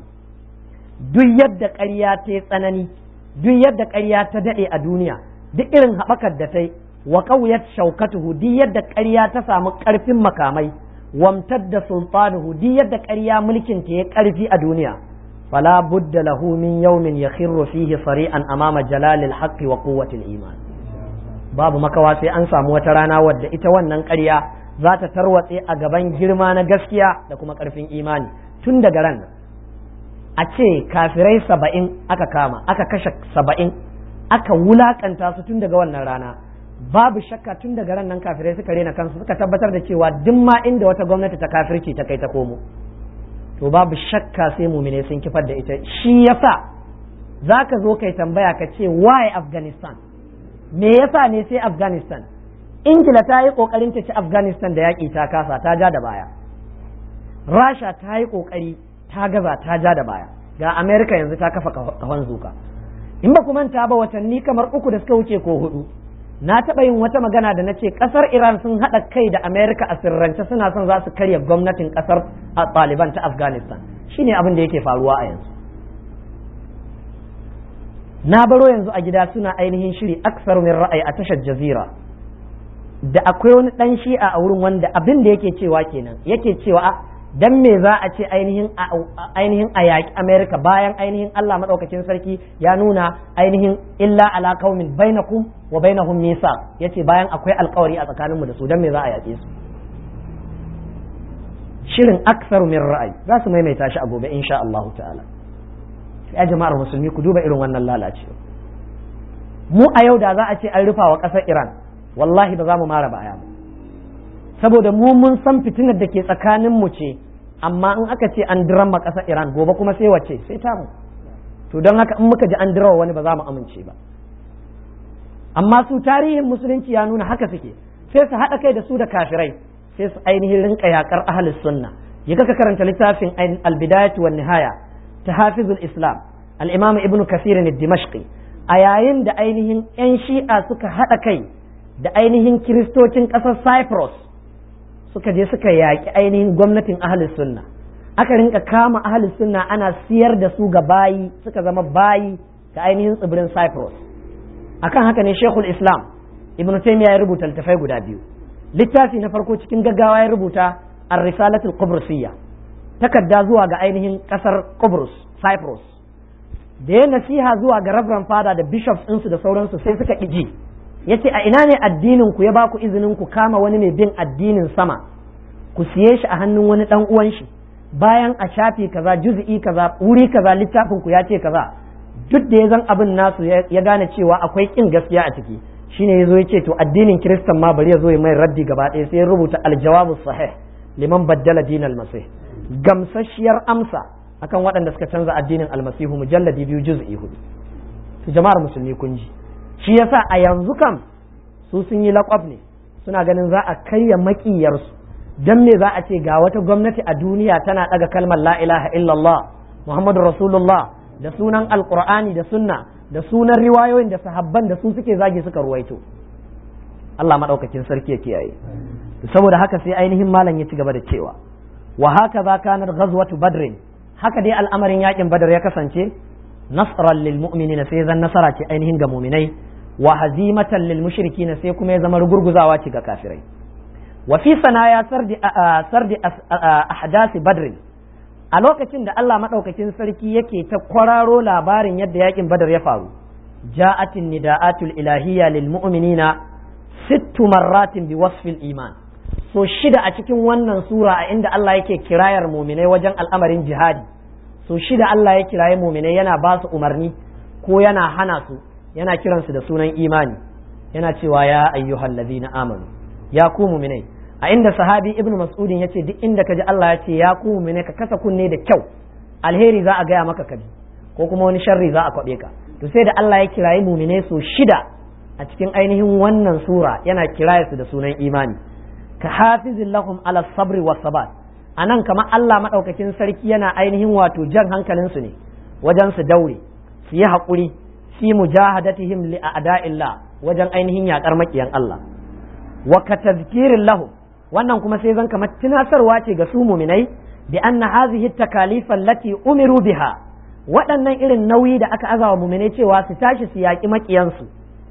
duk yadda ƙarya ta tsanani duk yadda ƙarya ta daɗe a duniya duk irin haɓakar da ta yi wa ƙauyat shaukatuhu duk yadda ƙarya ta samu ƙarfin makamai wamtadda sultanuhu duk yadda ƙarya mulkin ta ya ƙarfi a duniya fala budda lahu min yawmin yakhirru fihi sari'an amama jalalil haqqi wa quwwatil iman babu makawa sai an samu wata rana wadda ita wannan ƙarya za ta tarwatse a gaban girma na gaskiya da kuma ƙarfin imani tun daga ran a ce kafirai saba'in aka kama aka kashe saba'in aka wulakanta su tun daga wannan rana babu shakka tun daga ran nan kafirai suka rena kansu suka tabbatar da cewa duk ma inda wata gwamnati ta kafirci ta kai ta komo to babu shakka sai mumine sun kifar da ita shi yasa zaka zo kai tambaya ka ce why Afghanistan me yasa ne sai Afghanistan Ingila ta yi kokarin ta ci Afghanistan da yaƙi ta kasa ta ja da baya Rasha ta yi kokari ta gaza ta ja da baya ga America yanzu ta kafa kahon zuka in ba ku manta ba watanni kamar uku da suka wuce ko hudu na taɓa yin wata magana da na ce ƙasar iran sun haɗa kai da amerika a sirrance suna son za su karya gwamnatin ƙasar taliban ta afghanistan shine abin da yake faruwa a yanzu na baro yanzu a gida suna ainihin shiri aksar min ra'ayi a tashar jazira da akwai wani ɗan shi'a a wurin wanda abin da yake cewa kenan yake cewa dan me za a ce ainihin ainihin a yaƙi Amerika bayan ainihin Allah maɗaukakin sarki ya nuna ainihin illa ala qaumin bainakum wa bainahum misa yace bayan akwai alƙawari a tsakaninmu da su dan me za a yaƙe su shirin aksaru min ra'ayi za su maimaita shi a gobe insha Allah ta'ala ya jama'ar musulmi ku duba irin wannan lalacewa mu a yau da za a ce an rufa wa ƙasar Iran wallahi ba za mu mara baya ba saboda mu mun san fitinar da ke tsakanin mu ce amma in aka ce an dirama ƙasar Iran gobe kuma sai wace sai ta mu to don haka in muka ji an dirawa wani ba za mu amince ba amma su tarihin musulunci ya nuna haka suke sai su haɗa kai da su da kafirai sai su ainihin rinka yakar ahlus sunna ya ka karanta littafin al-bidayatu wan nihaya ta hafizul islam al-imam ibn kasir dimashqi a yayin da ainihin yan shi'a suka haɗa kai da ainihin kiristocin ƙasar cyprus suka je suka yaƙi ainihin gwamnatin ahlus sunna aka rinka kama ahlus sunna ana siyar da su ga bayi suka zama bayi ga ainihin tsibirin cyprus akan haka ne shekul islam ibn taymiya ya rubuta littafai guda biyu littafi na farko cikin gaggawa ya rubuta ar-risalatul qubrusiyya takarda zuwa ga ainihin kasar Qobrus Cyprus da ya nasiha zuwa ga Reverend Father da bishops ɗinsu da sauransu sai suka ƙiji yace a ina ne addinin ku ya ba ku izinin ku kama wani mai bin addinin sama ku siye shi a hannun wani dan uwan shi bayan a shafi kaza juz'i kaza wuri kaza littafin ku ya ce kaza duk da ya zan abin nasu ya gane cewa akwai kin gaskiya a ciki shine yazo ya ce to addinin kiristan ma bari ya zo ya mai raddi gaba ɗaya sai ya rubuta aljawabu sahih liman baddala dinal masih gamsasshiyar amsa akan waɗanda suka canza addinin almasihu mujalladi biyu juz'i hudu to jama'ar musulmi kun ji shi yasa a yanzu kam su sun yi laƙwab ne suna ganin za a karya maƙiyarsu dan me za a ce ga wata gwamnati a duniya tana ɗaga kalmar la ilaha illallah muhammadu rasulullah da sunan alqur'ani da sunna da sunan riwayoyin da sahabban da su suke zagi suka ruwaito Allah maɗaukakin sarki ya kiyaye saboda haka sai ainihin malam ya ci gaba da cewa wa haka za kanar ghazwatu badrin haka dai al'amarin yakin badar ya kasance nasran lil mu'minina sai zan nasara ce ainihin ga mu'minai wa hazimatan lil mushrikin sai kuma ya zama rugurguzawa ce ga kafirai wa fi sanaya sardi sardi ahdasi badrin a lokacin da Allah madaukakin sarki yake ta kwararo labarin yadda yakin badar ya faru ja'atin nida'atul ilahiyya lil mu'minina sittu marratin bi wasfil iman so shida a cikin wannan sura a inda Allah yake kirayar muminai wajen al'amarin jihadi so shida Allah ya kiraye muminai yana ba su umarni ko yana hana su yana kiransu da sunan imani yana cewa ya ayyuhal ladina amanu ya ku muminai a inda sahabi ibnu mas'udin yace duk inda kaji Allah ya ce ya ku muminai ka kasa kunne da kyau alheri za a gaya maka kabi ko kuma wani sharri za a kwabe ka to sai da Allah ya kiraye muminai so shida a cikin ainihin wannan sura yana kiraye su da sunan imani ka hafizin lahum ala sabri wa sabat anan kamar Allah madaukakin sarki yana ainihin wato jan hankalin su ne wajen su daure su yi haƙuri fi mujahadatihim li a'da'illah wajen ainihin yakar makiyan Allah wa ka tazkirin lahum wannan kuma sai zan kamar tunasarwa ce ga su muminai bi anna hadhihi takalif allati umiru biha waɗannan irin nauyi da aka azawa muminai cewa su tashi su yaƙi makiyansu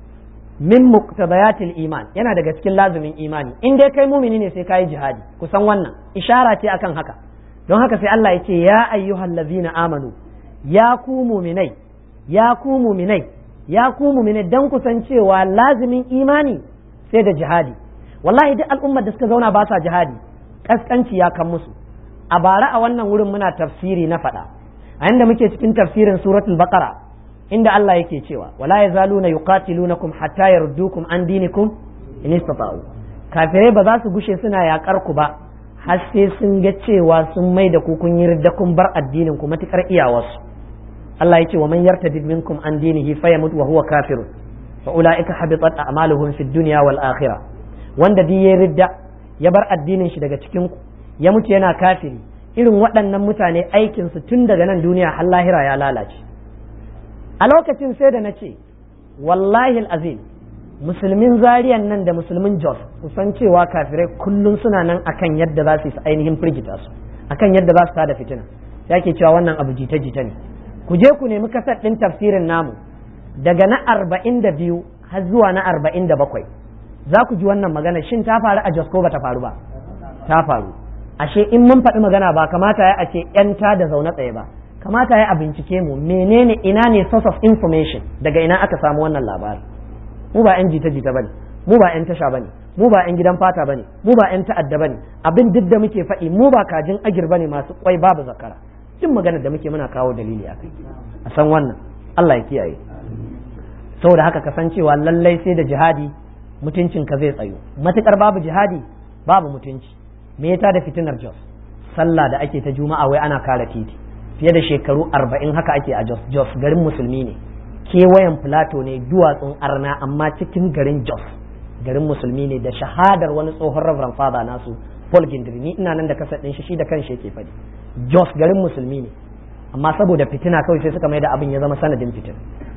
min muqtadayatil iman yana daga cikin lazumin imani in dai kai mumini ne sai kai jihadi kusan wannan ishara ce akan haka don haka sai Allah ya ce ya ayyuhal ladzina amanu ya ku muminai ya ku muminai ya ku muminai dan kusan cewa lazumin imani sai da jihadi wallahi duk al'ummar da suka zauna ba sa jihadi kaskanci ya kan musu a bara a wannan wurin muna tafsiri na faɗa a inda muke cikin tafsirin suratul baqara inda Allah yake cewa wala yazaluna yuqatilunakum hatta yardukum an dinikum in istata'u kafirai ba za su gushe suna yakar ku ba har sai sun ga cewa sun mai da ku kun yi ridda kun bar addinin ku matukar iyawarsu Allah ya ce wa man yartadid minkum an dinihi fayamut wa huwa kafirun fa ulaika habitat a'maluhum fid dunya wal akhirah wanda duk ya ridda ya bar addinin shi daga cikin ku ya mutu yana kafiri irin waɗannan mutane aikin su tun daga nan duniya har lahira ya lalace a lokacin sai da na ce wallahi azim musulmin zariyan nan da musulmin jos kusan cewa kafirai kullum suna nan akan yadda za su yi ainihin firgita su akan yadda za su tada fitina ya ke cewa wannan abu jita-jita ne ku je ku nemi kasar ɗin tafsirin namu daga na arba'in da biyu har zuwa na arba'in da bakwai za ku ji wannan magana shin ta faru a jos ko ba ta faru ba ta faru ashe in mun faɗi magana ba kamata ya a ce 'yanta da zaune tsaye ba kamata ya a bincike mu menene ina ne source of information daga ina aka samu wannan labari mu ba yan jita jita bane mu ba yan tasha bane mu ba yan gidan fata bane mu ba yan ta'adda bane abin duk da muke faɗi mu ba kajin agir bane masu kwai babu zakara duk magana da muke muna kawo dalili akai a san wannan Allah ya kiyaye saboda haka kasancewa lallai sai da jihadi mutuncin ka zai tsayo matukar babu jihadi babu mutunci me ya da fitinar jos sallah da ake ta juma'a wai ana kare titi fiye da shekaru arba'in haka ake a Jos Jos garin musulmi ne kewayen Filato ne duwatsun arna amma cikin garin Jos garin musulmi ne da shahadar wani tsohon Reverend Father nasu Paul Gindiri ni ina nan da kasa ɗin shi shi da kanshi yake faɗi Jos garin musulmi ne amma saboda fitina kawai sai suka mai da abin ya zama sanadin fitina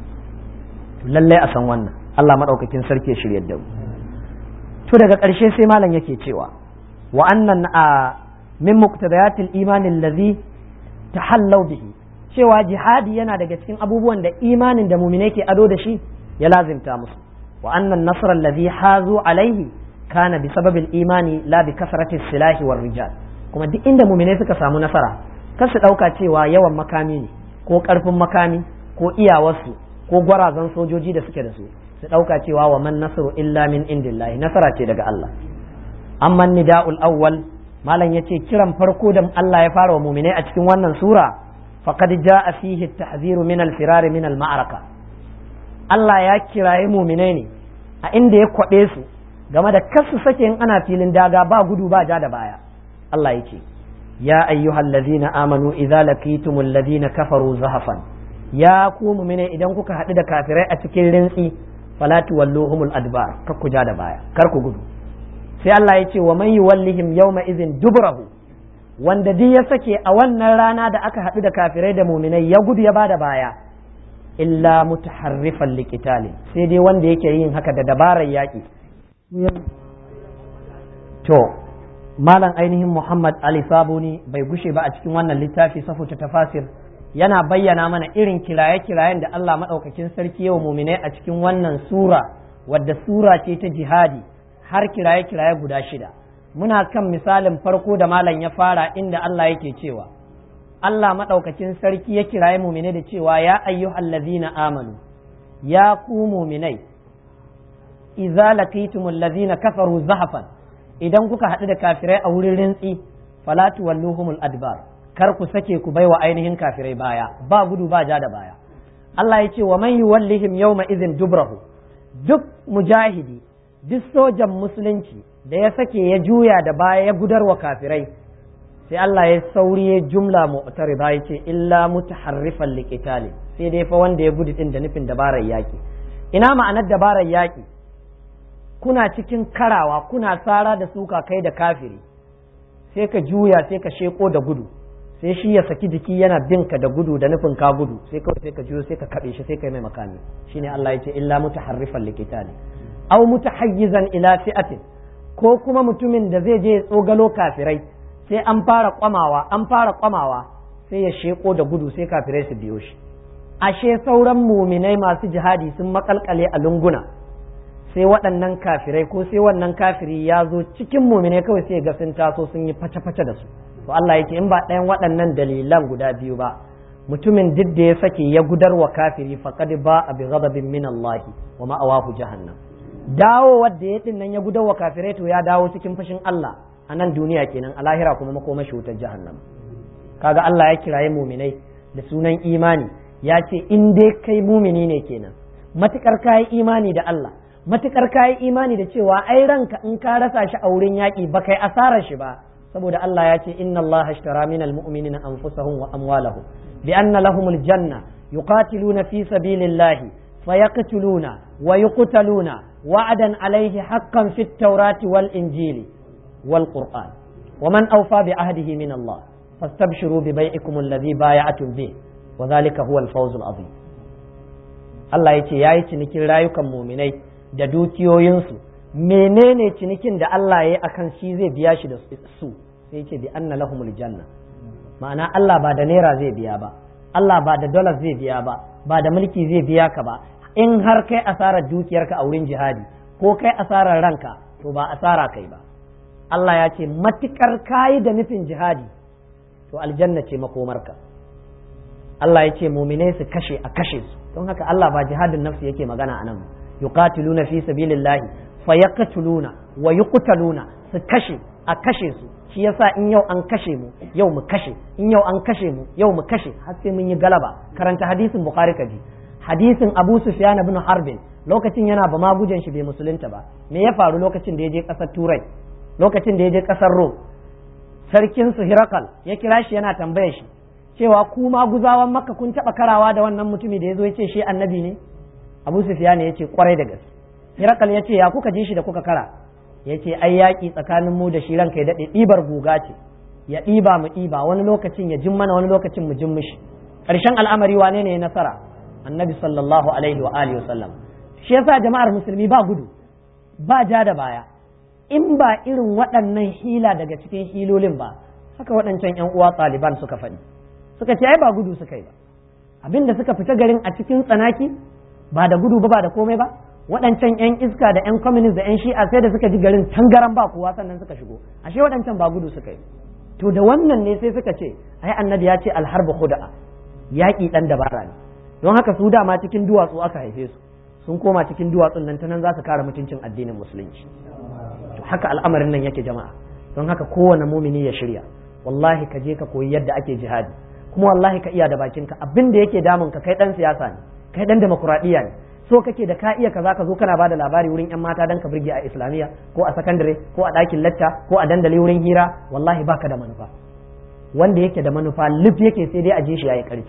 lallai a san wannan Allah maɗaukakin sarki ya shirya da mu to daga ƙarshe sai malam yake cewa wa annan a min muqtadayatil imanin allazi tahallau bihi cewa jihadi yana daga cikin abubuwan da imanin da muminai ke ado da shi ya lazimta musu wa annan nasr allazi hazu alaihi kana bi sababil imani la bi kasrati silahi war rijal kuma duk inda muminai suka samu nasara kar su dauka cewa yawan makami ne ko karfin makami ko iyawarsu ko gwarazan sojoji da suke da su su dauka cewa wa man nasru illa min indillahi nasara ce daga Allah amma nida'ul awwal malam ya ce kiran farko da Allah ya fara wa muminai a cikin wannan sura faqad jaa fihi at-tahziru min al-firar min al-ma'araka Allah ya kiraye muminai ne a inda ya kwabe su game da kasu sake in ana filin daga ba gudu ba ja da baya Allah yake ya ayyuhal ladina amanu idza laqitumul ladina kafaru zahafan ya ku mu'mine idan kuka haɗu da kafirai a cikin rintsi fala tuwalluhumul adbar kar ku ja da baya kar ku gudu sai Allah ya ce wa man yuwallihim yawma idhin dubrahu wanda duk ya sake a wannan rana da aka haɗu da kafirai da muminai ya gudu ya bada baya illa mutaharrifan liqitali sai dai wanda yake yin haka da dabarar yaƙi to malam ainihin Muhammad Ali Sabuni bai gushe ba a cikin wannan littafi safuta tafasir yana bayyana mana irin kiraye-kirayen da Allah maɗaukakin sarki yau muminai a cikin wannan sura wadda sura ce ta jihadi har kiraye-kiraye guda shida muna kan misalin farko da malam ya fara inda Allah yake cewa Allah maɗaukakin sarki ya kiraye muminai da cewa ya ayyuhal ladzina amanu ya ku muminai idza laqitumul ladzina kafaru zahafan idan kuka haɗu da kafirai a wurin rintsi fala tuwalluhumul adbar kar ku sake ku baiwa ainihin kafirai baya ba gudu ba ja da baya Allah ya ce wa man yuwallihim yawma idhin dubrahu duk mujahidi duk sojan musulunci da ya sake ya juya da baya ya gudarwa kafirai sai Allah ya sauri ya jumla mu'tarida ya ce illa mutaharrifan liqitali sai dai fa wanda ya gudu din da nufin dabarar yaki ina ma'anar dabarar yaki kuna cikin karawa kuna tsara da suka kai da kafiri sai ka juya sai ka sheko da gudu sai shi ya saki jiki yana bin ka da gudu da nufin ka gudu sai kawai sai ka juyo sai ka kabe shi sai kai mai makami shine Allah ya ce illa mutaharrifan liqitali aw mutahayyizan ila fi'atin ko kuma mutumin da zai je ya tsogalo kafirai sai an fara kwamawa an fara kwamawa sai ya sheko da gudu sai kafirai su biyo shi ashe sauran muminai masu jihadi sun makalkale a lunguna sai waɗannan kafirai ko sai wannan kafiri ya zo cikin muminai kawai sai ga sun taso sun yi face-face da su to Allah yake in ba ɗayan waɗannan dalilan guda biyu ba mutumin duk da ya sake ya gudar wa kafiri faqad ba bi ghadabin min Allah wa ma'awahu jahannam dawo wadda ya nan ya gudar wa kafirai to ya dawo cikin fashin Allah a nan duniya kenan a lahira kuma makomashi wutar jahannam kaga Allah ya kiraye muminai da sunan imani ya ce in dai kai mumini ne kenan matukar kayi imani da Allah matukar kayi imani da cewa ai ranka in ka rasa shi a wurin yaƙi ba kai asarar shi ba saboda Allah ya ce inna Allah ashtara minal mu'minina anfusahum wa amwalahum bi anna lahumul janna yuqatiluna fi sabilillahi fayaqtuluna wa yuqtaluna wa'adan alayhi haqqan fit tawrati wal injili wal qur'an ومن أوفى بعهده من الله فاستبشروا ببيعكم الذي بايعتم به وذلك هو الفوز العظيم Allah ya ce ya yi cinikin rayukan muminai da dukiyoyinsu menene cinikin da Allah ya yi akan shi zai biya shi da su sai ce bi anna lahumul janna ma'ana Allah ba da naira zai biya ba Allah ba da dollars zai biya ba ba da mulki zai biya ka ba in har kai asarar dukiyarka a wurin jihadi ko kai asarar ranka to ba asara kai ba Allah ya ce matukar kayi da nufin jihadi to aljanna ce makomarka Allah ya ce muminai su kashe a kashe su don haka Allah ba jihadin nafsi yake magana a nan yuqatiluna fi sabilillahi fayaqtuluna wa yuqtaluna su kashe a kashe su shi yasa in yau an kashe mu yau mu kashe in yau an kashe mu yau mu kashe har sai mun yi galaba karanta hadisin bukhari kaji hadisin abu sufyan ibn harbin lokacin yana ba magujen shi bai musulunta ba me ya faru lokacin da ya je kasar turai lokacin da ya je kasar rom sarkin su hirakal ya kira shi yana tambaye shi cewa ku maguzawan makka kun taba karawa da wannan mutumi da ya zo ya ce shi annabi ne abu sufyan ya ce kwarai da gaske hirakal ya ce ya kuka ji shi da kuka kara ya ce ai yaƙi tsakanin mu da shi ranka ya daɗe ɗibar guga ce ya ɗiba mu ɗiba wani lokacin ya jin mana wani lokacin mu jin mishi ƙarshen al'amari wane ne nasara annabi sallallahu alaihi wa alihi wasallam shi yasa jama'ar musulmi ba gudu ba ja da baya in ba irin waɗannan hila daga cikin hilolin ba haka waɗancan ƴan uwa ɗaliban suka faɗi suka ce ai ba gudu suka yi ba abinda suka fita garin a cikin tsanaki ba da gudu ba ba da komai ba waɗancan 'yan iska da 'yan communist da 'yan shi'a sai da suka ji garin tangaran ba kowa sannan suka shigo ashe waɗancan ba gudu suka yi to da wannan ne sai suka ce ai annabi ya ce alharba khuda'a yaƙi ɗan dabara ne don haka su dama cikin duwatsu aka haife su sun koma cikin duwatsun nan ta nan za su kare mutuncin addinin musulunci to haka al'amarin nan yake jama'a don haka kowane mumini ya shirya wallahi ka je ka koyi yadda ake jihadi kuma wallahi ka iya da bakinka abin da yake damun ka kai dan siyasa ne kai dan demokuraɗiyya ne so kake da ka iya kaza ka zo kana bada labari wurin yan mata dan ka burge a islamiyya ko a sakandare ko a ɗakin lacca ko a dandali wurin hira wallahi baka da manufa wanda yake da manufa lif yake sai dai a je shi yayi karfi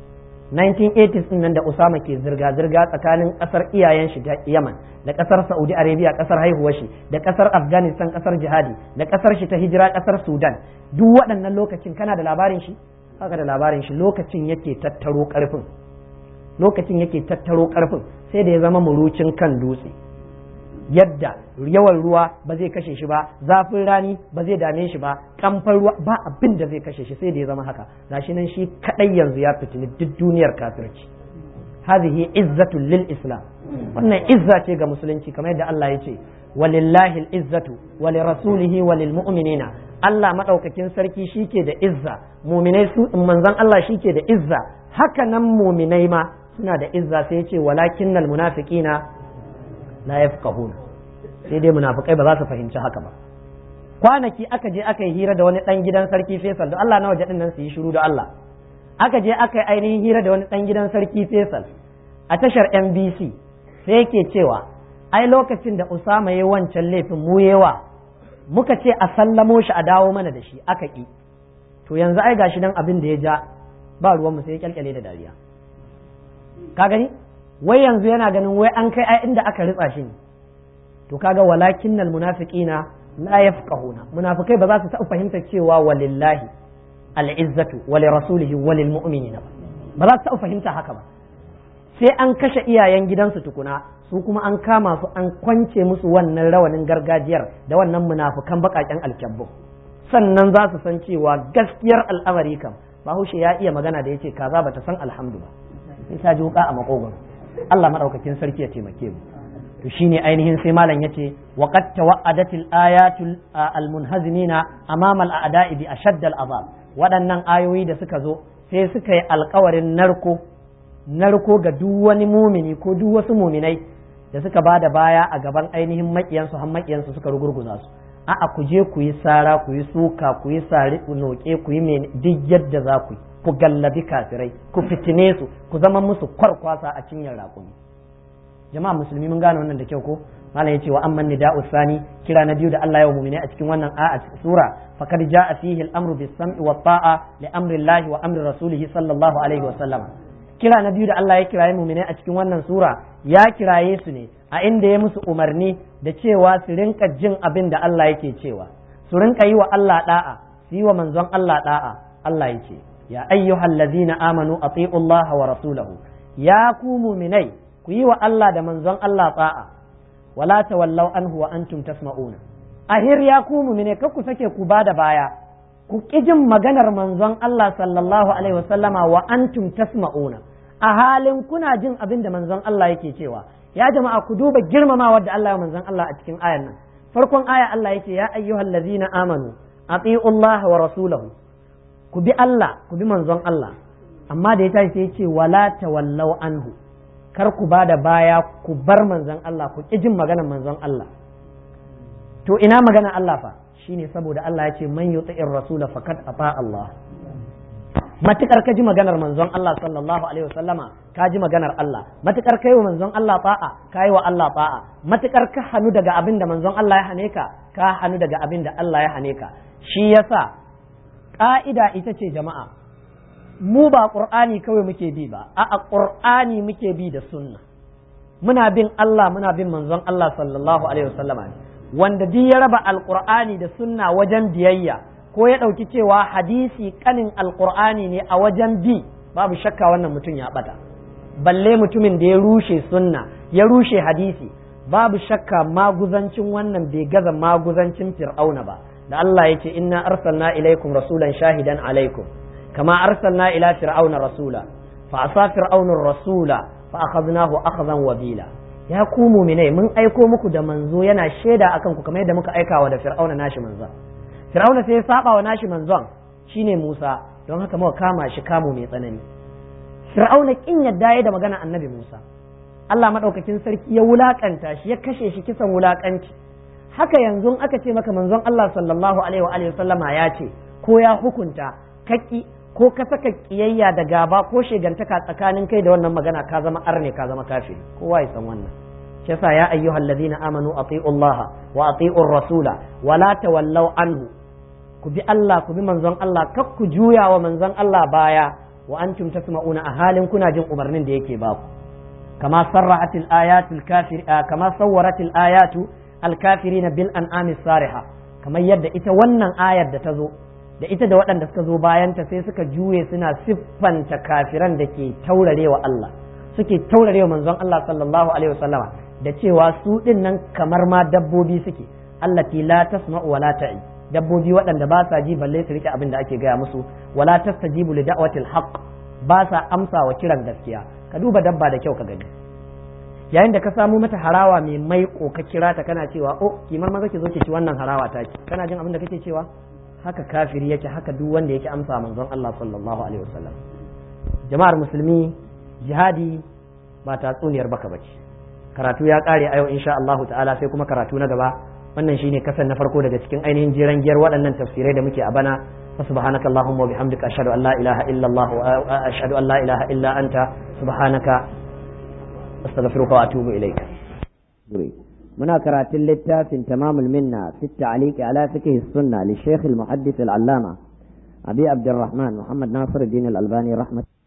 1980s din nan da Usama ke zirga zirga tsakanin kasar iyayen shi Yaman da kasar Saudi Arabia kasar haihuwar shi da kasar Afghanistan kasar jihadi da kasar shi ta hijira kasar Sudan duk waɗannan lokacin kana da labarin shi haka da labarin shi lokacin yake tattaro karfin lokacin yake tattaro karfin sai da ya zama murucin kan dutse yadda yawan ruwa ba zai kashe shi ba zafin rani ba zai dame shi ba kamfan ruwa ba abin da zai kashe shi sai da ya zama haka gashi nan shi kadai yanzu ya fitini duk duniyar kafirci hadhihi izzatu lil islam wannan izza ce ga musulunci kamar yadda Allah ya ce walillahi izzatu wa lirasulihi wa lil mu'minina Allah madaukakin sarki shike da izza mu'minai su manzon Allah shike da izza haka nan mu'minai ma suna da izza sai ya ce walakinnal munafiqina la yafqahuna sai dai munafikai ba za su fahimci haka ba kwanaki aka je aka yi hira da wani dan gidan sarki Faisal da Allah na waje din nan su yi shiru da Allah aka je aka yi ainihin hira da wani dan gidan sarki Faisal a tashar NBC sai yake cewa ai lokacin da Usama yayi wancan laifin mu yewa muka ce a sallamo shi a dawo mana da shi aka ki to yanzu ai gashi dan abin da ya ja ba ruwan mu sai ya kyalkyale da dariya ka gani wai yanzu yana ganin wai an kai ai inda aka ritsa shi ne to kaga walakinnal munafiqina la yafqahuna munafikai ba za su taɓa fahimtar cewa walillahi al'izzatu wa li rasulihi wa lil mu'minina ba za su taɓa fahimta haka ba sai an kashe iyayen gidansu tukuna su kuma an kama su an kwance musu wannan rawanin gargajiyar da wannan munafukan baƙaƙen alkyabbu sannan za su san cewa gaskiyar al'amari kam bahaushe ya iya magana da yace kaza bata san alhamdu ba sai ta ji wuka a makogoro Allah madaukakin sarki ya taimake mu to shine ainihin sai malam yace wa qad tawa'adatil ayatul almunhazimina amama al'ada'i bi ashadd al'azab waɗannan ayoyi da suka zo sai suka yi alkawarin narko narko ga duk wani mumini ko duk wasu muminai da suka ba da baya a gaban ainihin makiyansu har makiyansu suka rugurguza su a'a ku je ku yi sara ku yi suka ku yi sari noke ku yi mai duk yadda za ku yi ku gallabi kafirai ku fitine su ku zama musu kwarkwasa a cinyar raƙumi jama'a musulmi mun gane wannan da kyau ko malam yace wa amman nida'u sani kira na biyu da Allah ya mu'mini a cikin wannan a sura faqad ja'a fihi al-amru bis-sam'i wa ta'a li amri Allah wa amri rasulih sallallahu alaihi wa sallam kira na biyu da Allah ya kiraye mu'mini a cikin wannan sura ya kiraye su ne a inda ya musu umarni da cewa su rinka jin abin da Allah yake cewa su rinka yi wa Allah da'a su yi wa manzon Allah da'a Allah yake ya ayyuhallazina amanu ati'u Allah wa rasulahu ya ku mu'minai ku yi wa Allah da manzon Allah ta'a wala tawallau anhu wa antum tasma'una ahir ya ku mu'mine kar ku sake ku bada baya ku ki jin maganar manzon Allah sallallahu alaihi wasallama wa antum tasma'una a halin kuna jin abin da manzon Allah yake cewa ya jama'a ku duba girmamawar da Allah ya manzon Allah a cikin ayan nan farkon aya Allah yake ya ayyuhallazina amanu ati'u Allah wa rasulahu ku bi Allah ku bi manzon Allah amma da ya tashi sai ya ce wala tawallau anhu kar ku ba da baya ku bar manzon Allah ku ƙi jin maganar manzon Allah to ina magana Allah fa shine saboda Allah ya ce man yuti'ir rasula faqad ata Allah matukar ka ji maganar manzon Allah sallallahu alaihi wasallama ka ji maganar Allah matukar kai wa manzon Allah ta'a kai wa Allah ta'a matukar ka hanu daga abin da manzon Allah ya hane ka ka hanu daga abin da Allah ya hane ka shi yasa ka'ida ita ce jama'a mu ba ƙur'ani kawai muke bi ba a ƙur'ani muke bi da sunna muna bin Allah muna bin manzon Allah sallallahu alaihi wasallama ne wanda duk ya raba alƙur'ani da sunna wajen biyayya ko ya ɗauki cewa hadisi kanin alƙur'ani ne a wajen bi babu shakka wannan mutum ya ɓata balle mutumin da ya rushe sunna ya rushe hadisi babu shakka maguzancin wannan bai gaza maguzancin fir'auna ba da Allah ya ce inna arsalna ilaikum rasulan shahidan alaikum كما أرسلنا إلى فرعون رسولا فعصى فرعون الرسول فأخذناه أخذا وبيلا ya ku muminai mun aiko muku da manzo yana shaida akan ku kamar yadda muka aika wa da fir'auna nashi manzon fir'auna sai ya saba wa nashi manzon shine Musa don haka muka kama shi kamu mai tsanani fir'auna kin yadda ya da magana annabi Musa Allah madaukakin sarki ya wulakanta shi ya kashe shi kisan wulakanci haka yanzu aka ce maka manzon Allah sallallahu alaihi wa alihi sallama ya ce ko ya hukunta kaki ko ka saka kiyayya da gaba ko shegantaka tsakanin kai da wannan magana ka zama arne ka zama kafiri kowa ya san wannan shi yasa ya ayyuhal ladina amanu ati'u Allah wa ati'u rasula wa la tawallaw anhu ku bi Allah ku bi manzon Allah kar ku juya wa manzon Allah baya wa antum tasma'una a halin kuna jin umarnin da yake ba ku kama sarra'atil ayatul kafir kama sawwaratil ayatu al kafirina bil an'ami sariha kamar yadda ita wannan ayar da ta zo da ita da waɗanda suka zo bayanta sai suka juye suna siffanta kafiran da ke taurarewa Allah suke taurarewa manzon Allah sallallahu alaihi wasallama da cewa su din nan kamar ma dabbobi suke allati la tasma'u wa la ta'i dabbobi waɗanda ba sa ji balle su rike abin da ake gaya musu wala tastajibu li da'watil haqq ba sa amsa wa kiran gaskiya ka duba dabba da kyau ka gani yayin da ka samu mata harawa mai maiko ka kira ta kana cewa oh kimar maza ki zo ki ci wannan harawa ta ki kana jin abin da kake cewa haka kafiri yake haka duk wanda yake amsa manzon Allah sallallahu alaihi wasallam jama'ar musulmi jihadi ba tatsuniyar baka bace karatu ya kare a yau insha Allah ta'ala sai kuma karatu na gaba wannan shine kasan na farko daga cikin ainihin jiran giyar waɗannan tafsirai da muke a bana سبحانك اللهم وبحمدك أشهد أن لا إله إلا الله وأشهد أن لا إله إلا أنت سبحانك أستغفرك وأتوب إليك منا كرات اللتاف تمام المنة في التعليق على فقه السنة للشيخ المحدث العلامة أبي عبد الرحمن محمد ناصر الدين الألباني رحمة